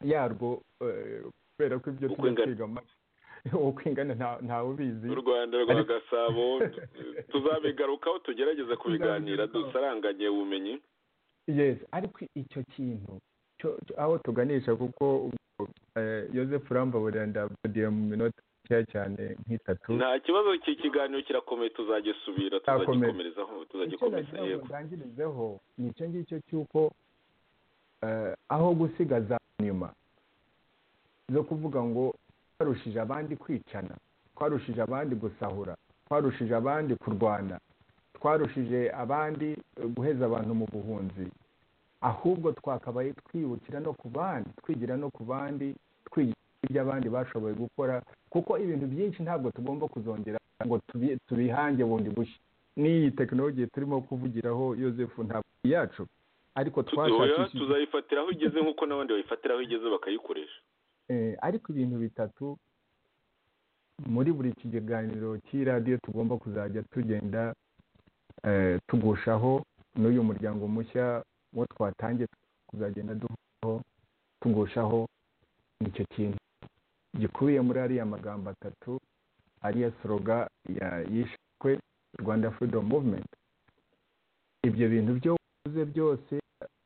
yarwo eh, kubera ko ibyo Uko tujya ingana. twiga mu- uko ingana nta- ntawe ubizi u rwanda rwa Ariko- gasabo tuzabigarukaho tugerageze kubiganira dusaranganye ubumenyi yes ariko icyo kintu cyo- cyo- aho tuganisha kuko ubwo, eh, Joseph Rambabura ndavudiye mu minota mikeya cyane nk'itatu nta kibazo iki kiganiro kirakomeye tuzagisubira Kirakomeye. tuzagikomerezaho icyo tuzagikomeza nagira ngo yego ndangirizeho ni icyo ngicyo cy'uko eh, aho gusigaza inyuma zo kuvuga ngo twarushije abandi kwicana twarushije abandi gusahura twarushije abandi kurwana twarushije abandi eh, guheza abantu mu buhunzi ahubwo twakabaye twibukira no ku bandi twigira no ku bandi twigira ibyo abandi bashoboye gukora kuko ibintu byinshi ntabwo tugomba kuzongera ngo tubi- tubihange bundi bushya n'iyi tekinoloji turimo kuvugiraho Joseph ntabwo ari iyacu ariko Tuzoya, twashakishije tuzayifatira aho igeze nk'uko n'abandi bayifatira aho igeze bakayikoresha Eh, ariko ibintu bitatu muri buri kiganiro cy'iradiyo tugomba kuzajya tugenda eh, tugushaho n'uyu muryango mushya wo twatangiye kuzagenda duhoraho tugushaho nicyo kintu gikubiye muri ariya magambo atatu ariya soroga ya- yishwe rwanda freedom movement ibyo bintu byo wavuze byose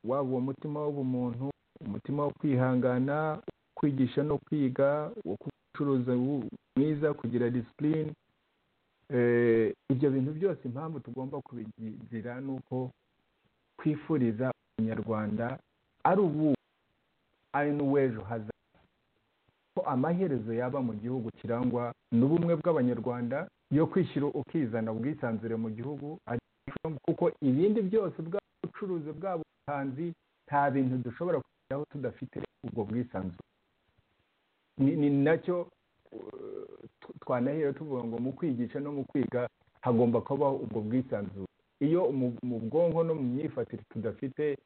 waba uwo mutima w'ubumuntu umutima wo kwihangana kwigisha no kwiga wo gucuruza wu- mwiza kugira disipurine ibyo bintu byose impamvu tugomba kubigira ni uko twifuriza umunyarwanda ari ubu ari n'uw'ejo hazaza ko amaherezo yaba mu gihugu kirangwa n'ubumwe bw'abanyarwanda yo kwishyira ukizana ubwisanzure mu gihugu kuko ibindi byose bwaba ubucuruzi bwaba ubuhanzi nta bintu dushobora kugeraho tudafite ubwo bwisanzure ni ni nacyo uh, tw- twanahera tuvuga ngo mu kwigisha no mu kwiga hagomba kubaho ubwo bwisanzure iyo mu mu bwonko no mu myifatire tudafite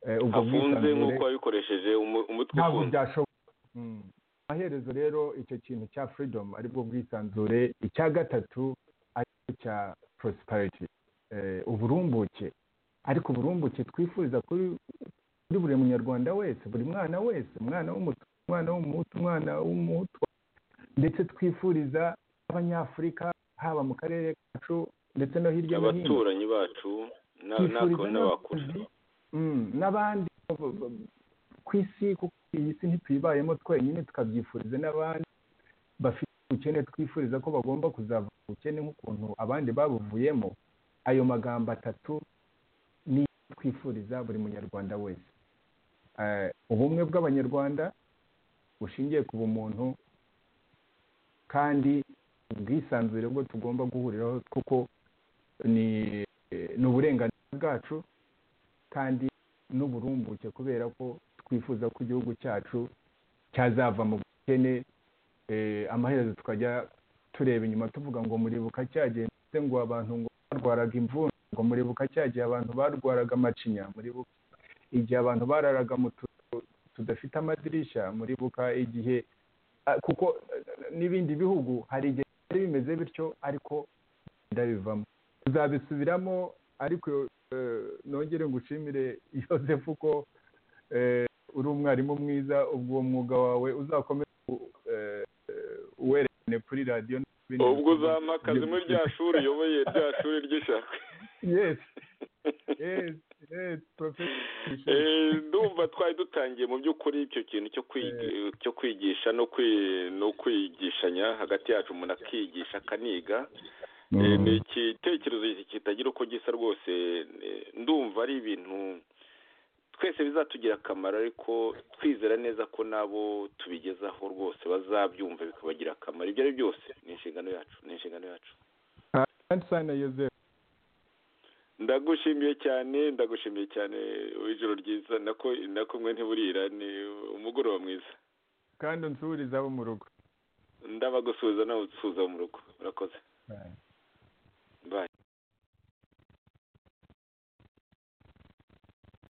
eh, ubwo hafunze nk'uko bwisanzure wabikoresheje umu- umutwe ntabwo ufunze byashoboka Mm. amaherezo rero icyo kintu cya freedom aribwo bwisanzure icya gatatu aricyo cya prosperity eh, uburumbuke ariko uburumbuke twifuriza kuri kuri buri munyarwanda wese buri mwana wese umwana w'umutu umwana w'umuhutu umwana w'umuhutu ndetse twifuriza abanyafurika haba mu karere kacu ndetse no hirya no hino abaturanyi bacu na- natwe twifuriza n'abakure n'abakozi mm, n'abandi bo- bo- bo- ku isi kuko iyi si ntituyibayemo twenyine tukabyifuriza n'abandi bafite ubukene twifuriza ko bagomba kuzava mu bukene nk'ukuntu abandi babuvuyemo ayo magambo atatu ni yo twifuriza buri munyarwanda wese Eh, ubumwe bw'abanyarwanda bushingiye ku bumuntu kandi ubwisanzure bwo tugomba guhuriraho kuko ni ni uburenganzira bwacu kandi n'uburumbuke kubera ko twifuza ko igihugu cyacu cyazava mu bukene eh, amaherezo tukajya tureba inyuma tuvuga ngo muribuka cyagiye ndetse ngo abantu ngo barwaraga imvune ngo muribuka cyagiye abantu barwaraga amacinya muribuka igihe abantu bararaga mu tuzu tudafite amadirishya muribuka igihe ah, kuko eh, n'ibindi bihugu hari igihe byari bimeze bityo ariko ndabivamo tuzabisubiramo ariko eh, nongere ngushimire Joseph ko eh, uri umwarimu mwiza ubwo uwo mwuga wawe uzakomeza ku- werekane kuri radiyo n'ibindi ubwo bikorwa uzamakaza muri rya shuri uyoboye rya shuri ry'ishaka yes yes yes professor Eh, ndumva twari dutangiye mu by'ukuri icyo kintu cyo kwigi- cyo kwigisha no kwi- no kwigishanya hagati yacu umuntu akigisha akaniga Eh, ni igitekerezo iki kitagira uko gisa rwose eh, ndumva ari ibintu twese bizatugirira akamaro ariko twizera neza ko nabo tubigezaho rwose bazabyumva bikabagira akamaro ibyo ari byo byose ni inshingano yacu ni inshingano yacu ansana yozefu ndagushimiye cyane ndagushimiye cyane ijoro ryiza nako nako mwe ntiburira ni umugoroba mwiza kandi unsubiriza abo mu rugo ndabagusuhuza nawe usuhuza wo mu rugo urakoze Bye. bayi